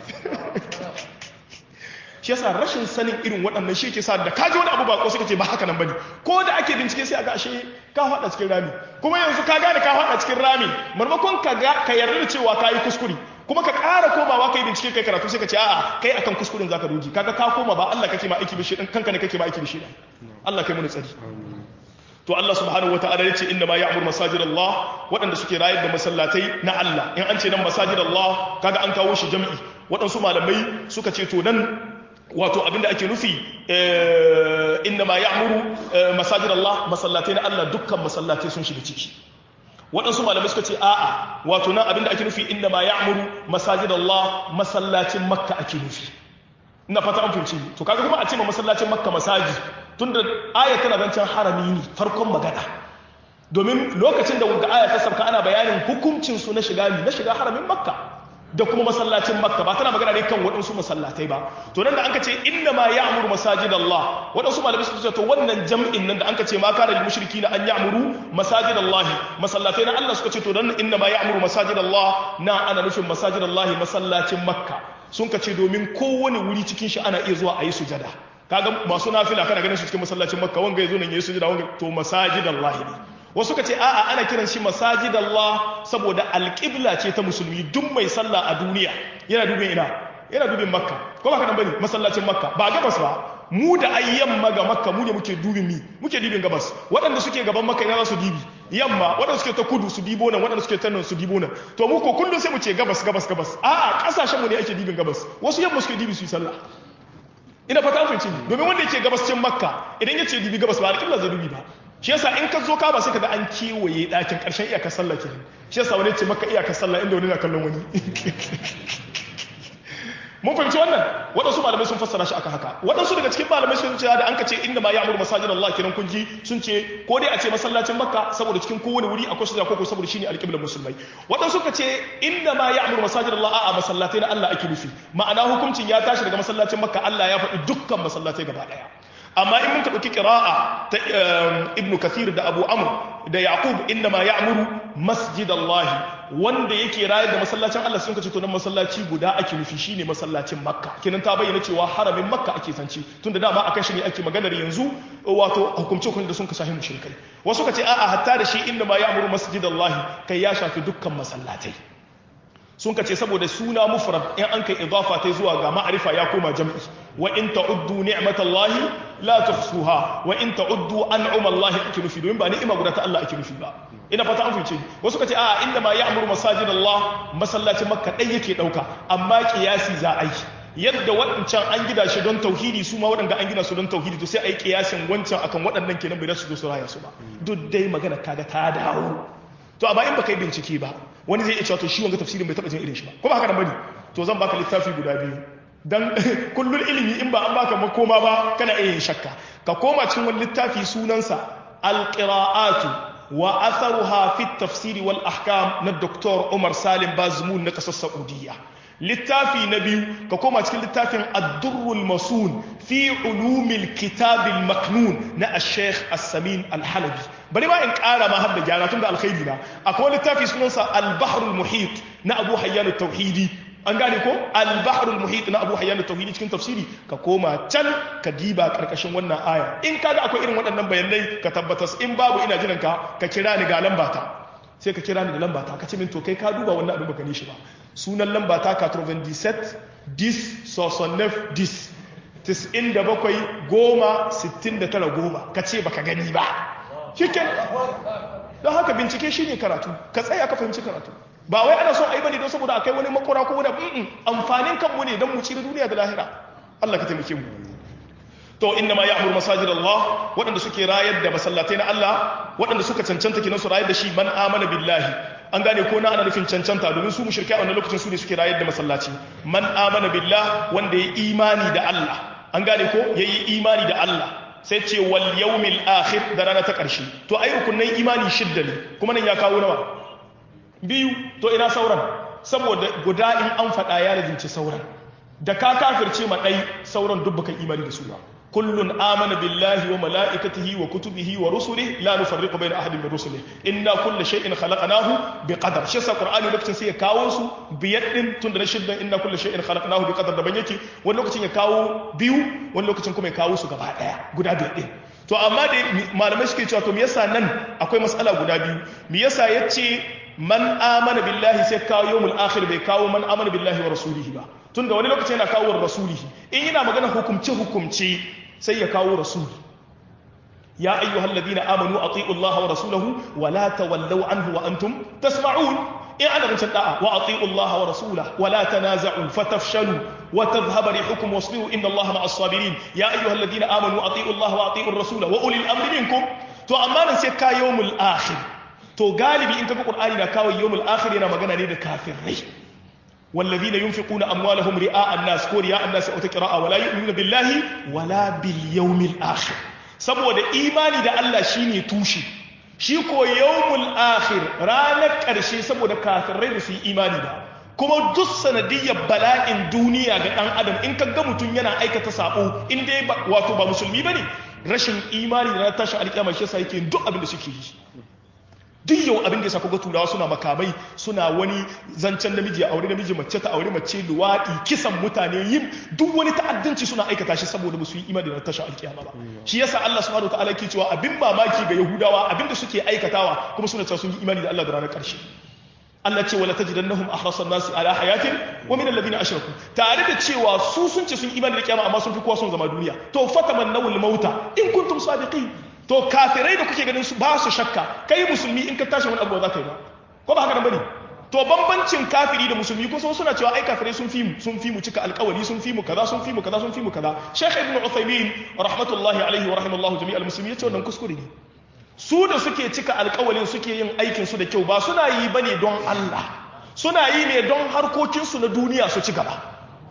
shi yasa rashin sanin irin waɗannan shi ke sa da kaji wani abu ba ko suka ce ba haka nan bane ko da ake bincike sai a ga ashe ka faɗa cikin rami kuma yanzu ka gane ka faɗa cikin rami marmakon ka ga ka yarda da cewa ka yi kuskure kuma ka ƙara komawa ka yi bincike kai karatu sai ka ce a'a kai akan kuskuren zaka doji kaga ka koma ba Allah kake ma aiki bishi dan kanka ne kake ma aiki bishi dan Allah kai mu tsari to Allah subhanahu wataala yace inna ma ya'mur masajid Allah waɗanda suke rayar da masallatai na Allah in an ce nan masajid Allah kaga an kawo shi jami'i waɗansu malamai suka ce to nan wato abinda ake nufi inna ma ya'muru masajid Allah masallatai na Allah dukkan masallatai sun shiga ciki waɗansu malamai suka ce a'a wato nan abinda ake nufi inna ma ya'muru masajid Allah masallacin Makka ake nufi ina fata an fahimci to kaga kuma a ce ma masallacin Makka masaji tunda aya tana zancen harami ne farkon magana domin lokacin da wanda aya ta sauka ana bayanin hukuncin su na shiga na shiga haramin Makka da kuma masallacin makka ba tana magana ne kan waɗansu masallatai ba to nan da an ka ce inna ma ya'muru masajid Allah waɗansu malamai suka ce to wannan jam'in nan da an ka ce ma kana lil mushriki na an ya'muru masajid Allah masallatai na Allah suka ce to nan inna ma ya'muru masajid Allah na ana nufin masajid Allah masallacin makka sun ka ce domin kowane wuri cikin shi ana iya zuwa a yi sujada kaga masu nafila kana ganin su cikin masallacin makka wanga yazo nan yayi sujada wanga to masajid Allah ne wasu ka ce a'a ana kiran shi masajid Allah saboda alƙibla ce ta musulmi duk mai sallah a duniya yana dubin ina yana dubin makka ko ba ka nan bane masallacin makka ba gabas ba mu da ai yamma ga makka mu ne muke dubin mi muke dubin gabas waɗanda suke gaban makka ina za su dibi yamma waɗanda suke ta kudu su dibo nan waɗanda suke ta nan su dibo nan to mu ko kullum sai mu ce gabas gabas gabas a'a kasashen mu ne ake dibin gabas wasu yamma suke dibi su yi sallah ina fata an fahimci domin wanda yake gabascin makka idan ya ce dibi gabas ba alƙibla zai dubi ba shi yasa in ka zo ka ba sai ka ga an kewaye ɗakin ƙarshen iyakar sallah ke shi yasa wani ce maka iyakar sallah inda wani na kallon wani mun fahimci wannan waɗansu malamai sun fassara shi aka haka waɗansu daga cikin malamai sun ce da an ka ce inda ma ya'muru masajid Allah kiran kun ji sun ce ko dai a ce masallacin Makka saboda cikin kowane wuri akwai sujada koko saboda shine alƙiblar musulmai waɗansu ka ce inda ma ya'muru masajid Allah a'a masallatai na Allah ake nufi ma'ana hukuncin ya tashi daga masallacin Makka Allah ya faɗi dukkan masallatai gaba ɗaya amma in muka ɗauki ƙira'a ta ibn kathir da abu amr da yaqub inda ma ya'muru masjid Allah wanda yake rayar da masallacin Allah sun kace to nan masallaci guda ake nufi shine masallacin makka kenan ta bayyana cewa haramin makka ake sanci tunda dama akan shi ne ake maganar yanzu wato hukumce hukunci da sun kashe mushrikai wasu kace a'a hatta da shi inda ma ya'muru masjid Allah kai ya shafi dukkan masallatai sun ka ce saboda suna mufrad in an kai idafa ta zuwa ga ma'arifa ya koma jam'i wa in ta'uddu ni'matallahi la tuhsuha wa in ta'uddu an'amallahi ake nufi domin ba ni'ima guda ta Allah ake nufi ba ina fata an fice wasu ka ce a inda ma ya'muru masajid Allah masallacin makka dai yake dauka amma kiyasi za a yi yadda waɗancan an gida shi don tauhidi su ma waɗanda an gina su don tauhidi to sai a yi kiyasin wancan akan waɗannan kenan bai su zo su raya su ba duk dai magana kaga ta dawo to amma in baka yi bincike ba wani zai iya cewa to shi wanga tafsirin bai taba jin irin shi ba ko ba haka nan bane to zan baka littafi guda biyu dan kullun ilimi in ba an baka makoma ba kana iya yin shakka ka koma cikin wani littafi sunansa alqira'atu wa atharuha fi tafsiri wal ahkam na Dr. Umar Salim Bazmul na kasar Saudiya littafi na biyu ka koma cikin littafin ad-durrul masun fi ulumil kitabil maknun na al-sheikh as-samin al-halabi bari ma in ƙara ma har da gyara tun da alkhairi na akwai littafi sunansa al-bahrul muhit na abu hayyan tauhidi an gane ko al-bahrul muhit na abu hayyan tauhidi cikin tafsiri ka koma can ka diba karkashin wannan aya in kaga akwai irin waɗannan bayanai ka tabbatas in babu ina jiran ka ka kira ni ga lambata sai ka kira ni da lambata ka ce min to kai ka duba wannan abin baka ni shi ba sunan lambata 97 10 69 10 97 goma 69 goma ka ce baka gani ba shiken don haka bincike shi ne karatu ka tsaya ka fahimci karatu ba wai ana son a yi bane don saboda akai wani makora ko wani amfanin kanmu ne don mu ci da duniya da lahira Allah ka taimake mu to inna ma ya'muru masajid Allah waɗanda suke rayar da masallatai na Allah waɗanda suka cancanta kinan su rayar da shi man amana billahi an gane ko na ana nufin cancanta domin su mushrike a wannan lokacin su ne suke rayar da masallaci man amana billah wanda ya imani da Allah an gane ko yayi imani da Allah sai ce wal yawmil akhir da rana ta ƙarshe to ai rukunin imani shidda ne kuma nan ya kawo nawa biyu to ina sauran saboda guda in an faɗa ya razinci sauran da ka kafirce ma ɗai sauran duk baka imani da su ba kullun amana billahi wa mala'ikatihi wa kutubihi wa rusulihi la nufarriqu bayna ahadin min rusulihi inna kulla shay'in khalaqnahu biqadar shi sa qur'ani lokacin sai ya kawo su biyar din tun da shiddan inna kulla shay'in khalaqnahu biqadar daban yake wani lokacin ya kawo biyu wani lokacin kuma ya kawo su gaba daya guda biyar din to amma da malamai suke cewa to me yasa nan akwai mas'ala guda biyu me yasa yace man amana billahi sai kawo yawmul akhir bai kawo man amana billahi wa rasulihi ba tunda wani lokaci yana kawo rasulihi in yana magana hukumce hukumce sai ya kawo rasuli ya ayyuhal ladina amanu ati'u Allah wa rasulahu wa la tawallaw anhu wa antum tasma'un in ana rancin da'a wa ati'u Allah wa rasulahu wa la tanaza'u fatafshalu wa tadhhaba rihukum wasbiru inna Allah ma'as sabirin ya ayyuhal ladina amanu ati'u Allah wa ati'u ar-rasula wa ulil amri minkum to amma nan sai ka yawmul akhir to galibi in kaga qur'ani na kawo yawmul akhir yana magana ne da kafirai والذين ينفقون أموالهم رئاء الناس كو رئاء الناس أو تقراء ولا يؤمنون بالله ولا باليوم الآخر saboda imani da Allah shine tushe shi ko yawmul akhir ranar ƙarshe saboda kafirai da su yi imani da kuma duk sanadiyyar bala'in duniya ga ɗan adam in kaga mutum yana aikata sabo in dai wato ba musulmi bane rashin imani da na tashi alƙiyama shi yasa yake duk abin da suke yi duk yau abin da ya sako ga turawa suna makamai suna wani zancen namiji a aure namiji mace ta aure mace luwaɗi kisan mutane yin duk wani ta'addanci suna aikata shi saboda musu yi imani da tasha alkiyama ba shi yasa Allah subhanahu wataala ke cewa abin mamaki ga yahudawa abin da suke aikatawa kuma suna cewa sun yi imani da Allah da ranar ƙarshe Allah ce wala tajidannahum ahrasan nasi ala hayatin wa min alladhina ashraku tare da cewa su sun ce sun imani da kiyama amma sun fi kowa son zama duniya to fatamannawul mauta in kuntum sadiqin to kafirai da kuke ganin su ba su shakka kai musulmi in ka tashi wani abu za ka yi ba ko ba haka nan bane to bambancin kafiri da musulmi ko suna cewa ai kafirai sun fi mu sun fi mu cika alƙawari sun fi mu kaza sun fi mu kaza sun fi mu kaza Sheikh Ibn Uthaymeen rahmatullahi alaihi wa rahimallahu jami'al muslimin yace wannan kuskure ne su da suke cika alƙawarin suke yin aikin su da kyau ba suna yi bane don Allah suna yi ne don harkokin su na duniya su ci gaba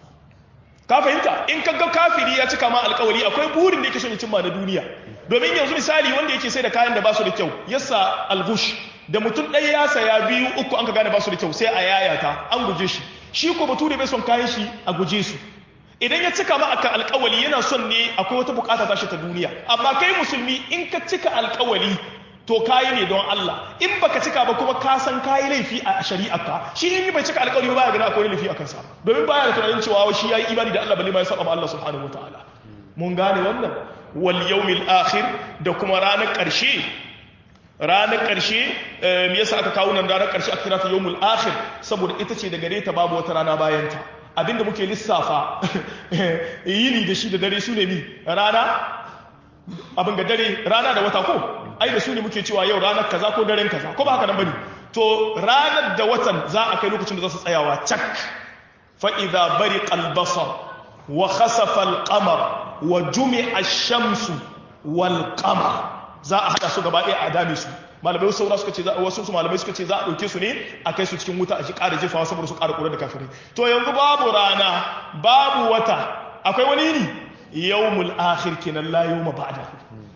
ka fahimta in ka ga kafiri ya cika ma alƙawari akwai burin da yake son ya cimma na duniya domin yanzu misali wanda yake sai da kayan da ba su da kyau yasa algush da mutum ɗaya ya saya biyu uku an ka gane ba su da kyau sai a yayata an guje shi shi ko bature bai son kayan shi a guje su idan ya cika ma akan alkawali yana son ne akwai wata bukata tashi ta duniya amma kai musulmi in ka cika alkawali to kayi ne don Allah in baka cika ba kuma ka san kayi laifi a shari'arka shi in bai cika alkawali ba ya gani akwai laifi a kansa domin baya da tunanin cewa shi yayi imani da Allah balle ma ya saba ma Allah subhanahu wataala mun gane wannan wal yawmil akhir da kuma ranar ƙarshe ranar ƙarshe me yasa aka kawo nan ranar ƙarshe aka kira ta yawmul akhir saboda ita ce da gare ta babu wata rana bayan ta abinda muke lissafa yini da shi da dare su ne mi rana abin ga dare rana da wata ko ai da su ne muke cewa yau ranar kaza ko daren kaza ko ba haka nan bane to ranar da watan za a kai lokacin da za su tsayawa cak fa idza bariqa al-basar wa khasafa al-qamar wa jumi'a ash-shamsu wal qamar za a hada su gaba ɗaya a dame su malamai saura suka ce wasu su malamai suka ce za a ɗauke su ne a kai su cikin wuta a shi ƙara jefawa saboda su ƙara ƙura da kafirai to yanzu babu rana babu wata akwai wani ne yawmul akhir kenan la yawma ba'da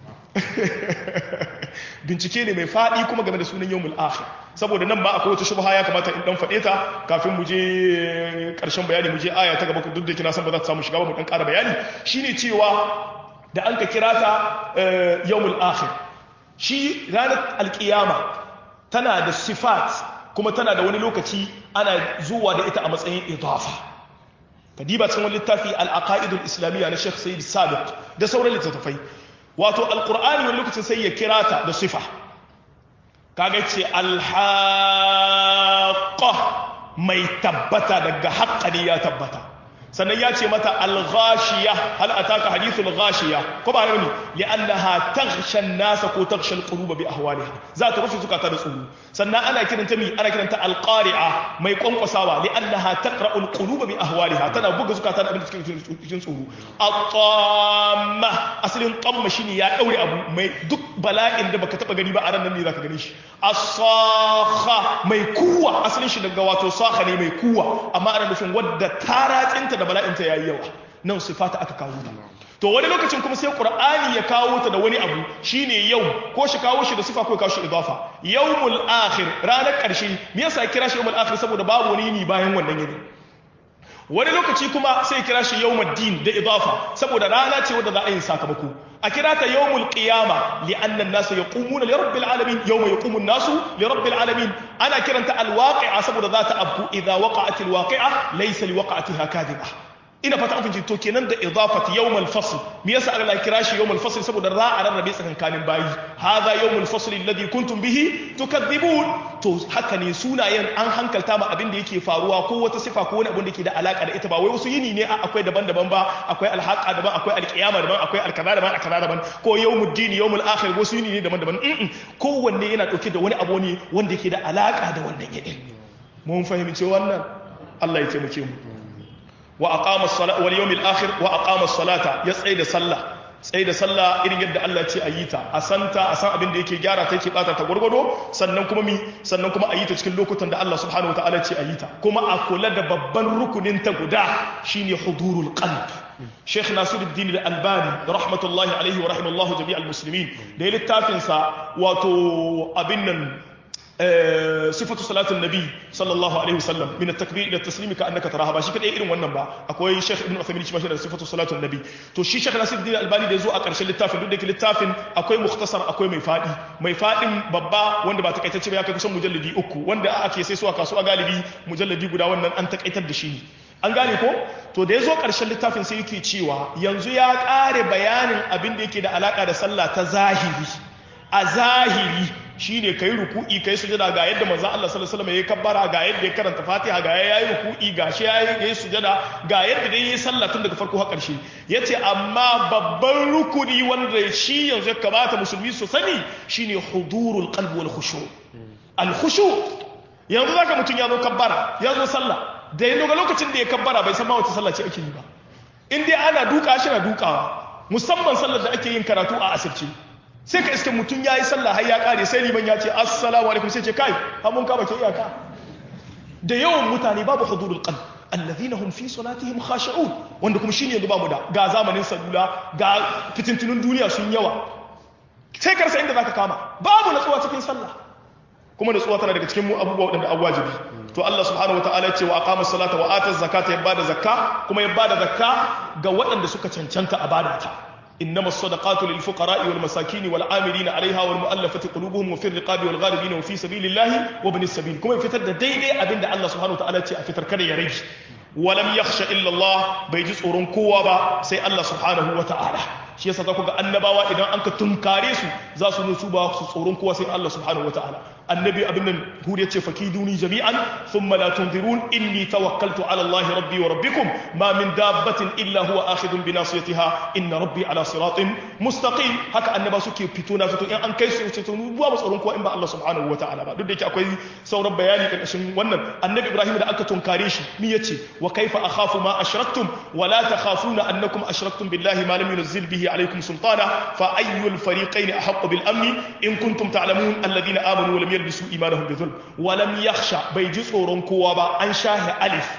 bincike ne mai faɗi kuma game da sunan yawmul akhir saboda nan ba akwai wata shubha ya kamata in dan faɗe ta kafin mu je ƙarshen bayani mu je aya ta gaba duk da kina san ba za ta samu shiga ba mu dan ƙara bayani shine cewa da an ka kira ta yawmul akhir shi ranar alkiyama tana da sifat kuma tana da wani lokaci ana zuwa da ita a matsayin idafa kadiba cikin wani littafi al-aqaidul islamiyya na Sheikh Sayyid Sabiq da sauran littattafai wato alqur'ani wani lokacin sai ya kira ta da sifa kaga ce alhaqa mai tabbata daga haqqani ya tabbata sannan ya ce mata al-ghashiya hal ataka hadithul ghashiya ko ba ne li'annaha taghsha an-nasa ko taghsha al-quluba bi ahwaliha za ta rufe zukata da tsoro sannan ana kiranta mi ana kiranta al-qari'a mai kwankwasawa li'annaha taqra'u al-quluba bi ahwaliha tana buga zukata da abin da suke cikin tsoro at-tamma asalin tamma shine ya daure abu mai duk bala'in da baka taba gani ba a ran nan ne zaka gani shi as-sakha mai kuwa asalin shi daga wato sakha ne mai kuwa amma ana nufin wadda taratsinta da bala'inta ya yi yawa nan sifata aka kawo ta to wani lokacin kuma sai qur'ani ya kawo ta da wani abu shine yau ko shi kawo shi da sifa ko kawo shi idafa yawmul akhir ranar karshe me yasa kira shi yawmul akhir saboda babu wani yini bayan wannan yini wani lokaci kuma sai kira shi yawmul din da idafa saboda rana ce wadda za a yi sakamako a kira ta yawmul qiyama li anna an-nasa yaqumuna li rabbil alamin yawma yaqumu an-nasu li rabbil alamin ana kiranta al-waqi'a saboda za ta abku idza waqa'at al-waqi'a laysa li waqa'atiha kadhiba ina fata an fahimci to kenan da idafat yawmal fasl me yasa Allah ya kira shi yawmal fasl saboda za a rarrabe tsakankanin bayi hadha yawmal fasl alladhi kuntum bihi tukadhibun to haka ne sunayen an hankalta ma abin da yake faruwa ko wata sifa ko wani abin da yake da alaka da ita ba wai wasu yini ne akwai daban-daban ba akwai alhaqa daban akwai alqiyama daban akwai alkaza daban alkaza daban ko yawmuddin yawmul akhir wasu yini ne daban-daban kowanne yana dauke da wani abu ne wanda yake da alaka da wannan yini mun fahimci wannan Allah ya taimake mu wa aqama as-salata wal yawmil akhir wa aqama as-salata ya tsaye da sallah tsaye da sallah irin yadda Allah ce a yi ta a santa a san abin da yake gyara ta yake bata ta gwargwado sannan kuma mi sannan kuma a yi ta cikin lokutan da Allah subhanahu wataala ce a yi ta kuma a kula da babban rukunin ta guda shine hudurul qalb Sheikh Nasiruddin Al-Albani rahmatullahi alaihi wa rahimallahu jami'al muslimin da ya littafin sa wato abin nan sifatu salatin nabi sallallahu alaihi wasallam min at-takbir ila at-taslim ka annaka taraha ba shi kadai irin wannan ba akwai Sheikh Ibn Uthaymeen shi ma shi da sifatu salatin nabi to shi Sheikh Nasiruddin Albani da yazo a ƙarshen littafin duk da ke littafin akwai mukhtasar akwai mai fadi mai fadin babba wanda ba takaitacce ba ya kai kusan mujalladi uku wanda ake sai su a kasuwa galibi mujalladi guda wannan an takaitar da shi ne an gane ko to da ya zo ƙarshen littafin sai yake cewa yanzu ya ƙare bayanin abin da yake da alaƙa da sallah ta zahiri a zahiri shine kai ruku'i kai sujada ga yadda manzon Allah sallallahu alaihi wasallam ya kabbara ga yadda ya karanta Fatiha ga yayi ruku'i ga shi yayi yayi sujada ga yadda dai yayi sallah tun daga farko har ƙarshe yace amma babban rukuni wanda shi yanzu ya kamata musulmi su sani shine hudurul qalbi wal khushu al khushu yanzu zaka mutun ya zo kabbara ya zo sallah da ya ga lokacin da ya kabbara bai san ma wace sallah ce ake yi ba in dai ana duka shi na dukawa musamman sallar da ake yin karatu a asirce sai ka iske mutum ya yi sallah har ya kare sai liman ya ce assalamu alaikum sai ce kai har mun kama ke iyaka da yawan mutane babu hudurul qalb alladhina hum fi salatihim khashi'un wanda kuma shine yanzu bamu da ga zamanin salula ga fitintunun duniya sun yawa sai ka rasa inda zaka kama babu natsuwa cikin sallah kuma natsuwa tana daga cikin abubuwa wadanda an wajibi to Allah subhanahu wataala ya ce wa aqama salata wa ata zakata ya bada zakka kuma ya bada zakka ga waɗanda suka cancanta a bada ta إنما الصدقات للفقراء والمساكين والعاملين عليها والمؤلفة قلوبهم وفي الرقاب والغاربين وفي سبيل الله وابن السبيل كما يفتر ديدي أبين الله سبحانه وتعالى أفتر كده يريج ولم يخشى إلا الله بيجس أورون كوابا سي الله سبحانه وتعالى shi yasa za ku ga annabawa idan an ka tunkare su za su nutsu ba su tsoron kowa sai Allah subhanahu wataala annabi abin nan hud yace fakiduni jami'an thumma la tunzirun inni tawakkaltu ala Allah rabbi wa rabbikum ma min dabbatin illa huwa akhidun bi nasiyatiha inna rabbi ala siratin mustaqim haka annaba suke fito na fito in an kai su ce to ba tsoron kowa in ba Allah subhanahu wataala ba duk da yake akwai sauran bayani karkashin wannan annabi Ibrahim da aka tunkare shi mi yace wa kaifa akhafu ma ashraktum wa la takhafuna annakum ashraktum billahi ma lam yunzil bihi عليكم سلطانا فأي الفريقين أحق بالأمن إن كنتم تعلمون الذين آمنوا ولم يلبسوا إيمانهم بظلم ولم يخشى بيجي صورون كوابا أن شاه ألف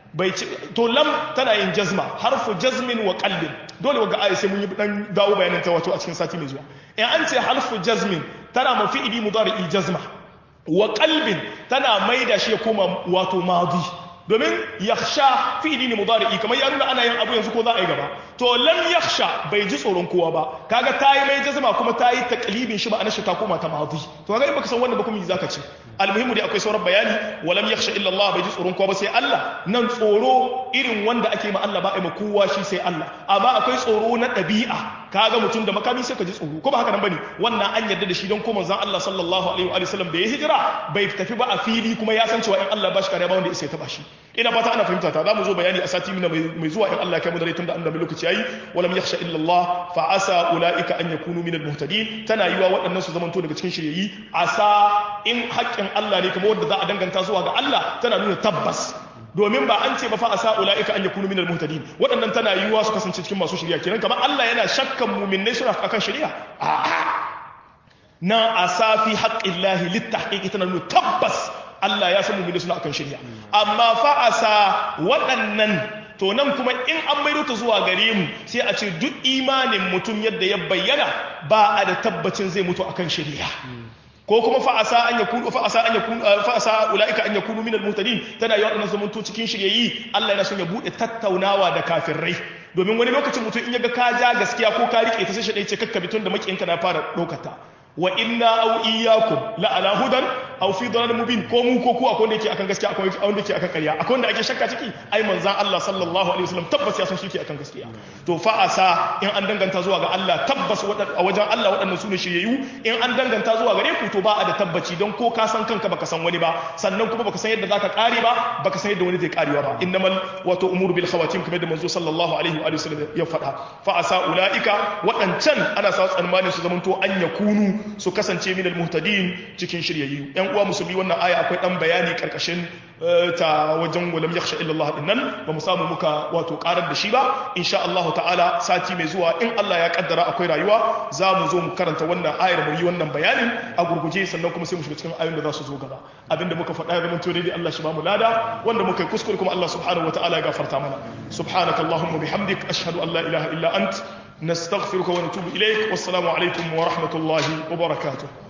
to lam tana yin jazma harfu jazmin wa qalbin dole waga ayi sai mun yi dan dawo bayanin ta wato a cikin sati mai zuwa in an ce harfu jazmin tana ma fi'ili mudari'i jazma wa qalbin tana maida shi ya koma wato madi domin yakhsha fi'ili ne mudari'i kamar ya nuna ana yin abu yanzu ko za a yi gaba to lam yakhsha bai ji tsoron kowa ba kaga tayi mai jazma kuma tayi taqlibin shi ba ana shi ta koma ta madi to kaga in baka san wannan ba kuma yi zaka ce almuhimu dai akwai sauran bayani walam yakhsha illa Allah bai ji tsoron kowa ba sai Allah nan tsoro irin wanda ake ma Allah ba a ma kowa shi sai Allah amma akwai tsoro na ɗabi'a kaga mutum da makami sai ka ji tsoro ko ba haka nan bane wannan an yarda da shi don ko manzon Allah sallallahu alaihi wa sallam da ya hijira bai tafi ba a fili kuma ya san cewa in Allah ba shi kare ba wanda ya taba shi ina fata ana fahimta ta zamu zo bayani a sati mina mai zuwa in Allah ya kai mu da rai tunda annabi lokaci yayi walam yakhsha illa Allah fa asa ulaika an yakunu min al-muhtadin tana yiwa waɗannan su zamanto daga cikin shiryayi asa in haƙƙin Allah ne kuma wanda za a danganta zuwa ga Allah tana nuna tabbas domin ba an ce ba fa asa ulaika an yakunu minal muhtadin waɗannan tana yiwuwa su kasance cikin masu shari'a kenan kamar Allah yana shakkan mu'minnai suna akan shari'a a'a na asa fi haqqillahi littahqiqi tana nuna tabbas Allah ya san mu'minnai suna akan shari'a amma fa asa waɗannan to nan kuma in an maido ta zuwa gare mu sai a ce duk imanin mutum yadda ya bayyana ba a da tabbacin zai mutu akan shari'a ko kuma fa'asa an yakunu fa'asa an yakunu fa'asa ulaika an yakunu minal muhtadin tana yi wadannan zamanto cikin shiryayi Allah yana son ya bude tattaunawa da kafirai domin wani lokacin mutum in yaga ka ja gaskiya ko ka rike ta sai shi dai ce kakkabi tun da makiyinka na fara dokata wa inna aw iyyakum la ala hudan aw fi dalalin mubin ko mu ko ku akwai wanda yake akan gaskiya akwai wanda yake akan ƙarya akwai wanda ake shakka ciki ai manzan Allah sallallahu alaihi wasallam tabbas ya san shi ke akan gaskiya to fa asa in an danganta zuwa ga Allah tabbas a wajen Allah waɗannan su ne shiryayyu in an danganta zuwa gare ku to ba a da tabbaci don ko ka san kanka baka san wani ba sannan kuma baka san yadda zaka kare ba baka san yadda wani zai karewa ba innamal wato umuru bil khawatim kamar da manzo sallallahu alaihi wa sallam ya faɗa fa asa ulaika waɗancan ana sa tsammanin su zamanto an yakunu su kasance min al muhtadin cikin shiryayyu yan uwa musulmi wannan aya akwai dan bayani karkashin ta wajen walam yakhsha illa Allah dinnan ba mu samu muka wato karar da shi ba insha Allah ta'ala sati mai zuwa in Allah ya kaddara akwai rayuwa za mu zo mu karanta wannan ayar mu yi wannan bayanin a gurguje sannan kuma sai mu shiga cikin ayoyin da za su zo gaba abinda muka faɗa ya zama to dai Allah shi ba mu lada wanda muka yi kuskure kuma Allah subhanahu wataala ya gafarta mana subhanakallahumma bihamdik ashhadu an la ilaha illa ant nastaghfiruka wa natubu ilaik wassalamu alaikum wa rahmatullahi wa barakatuh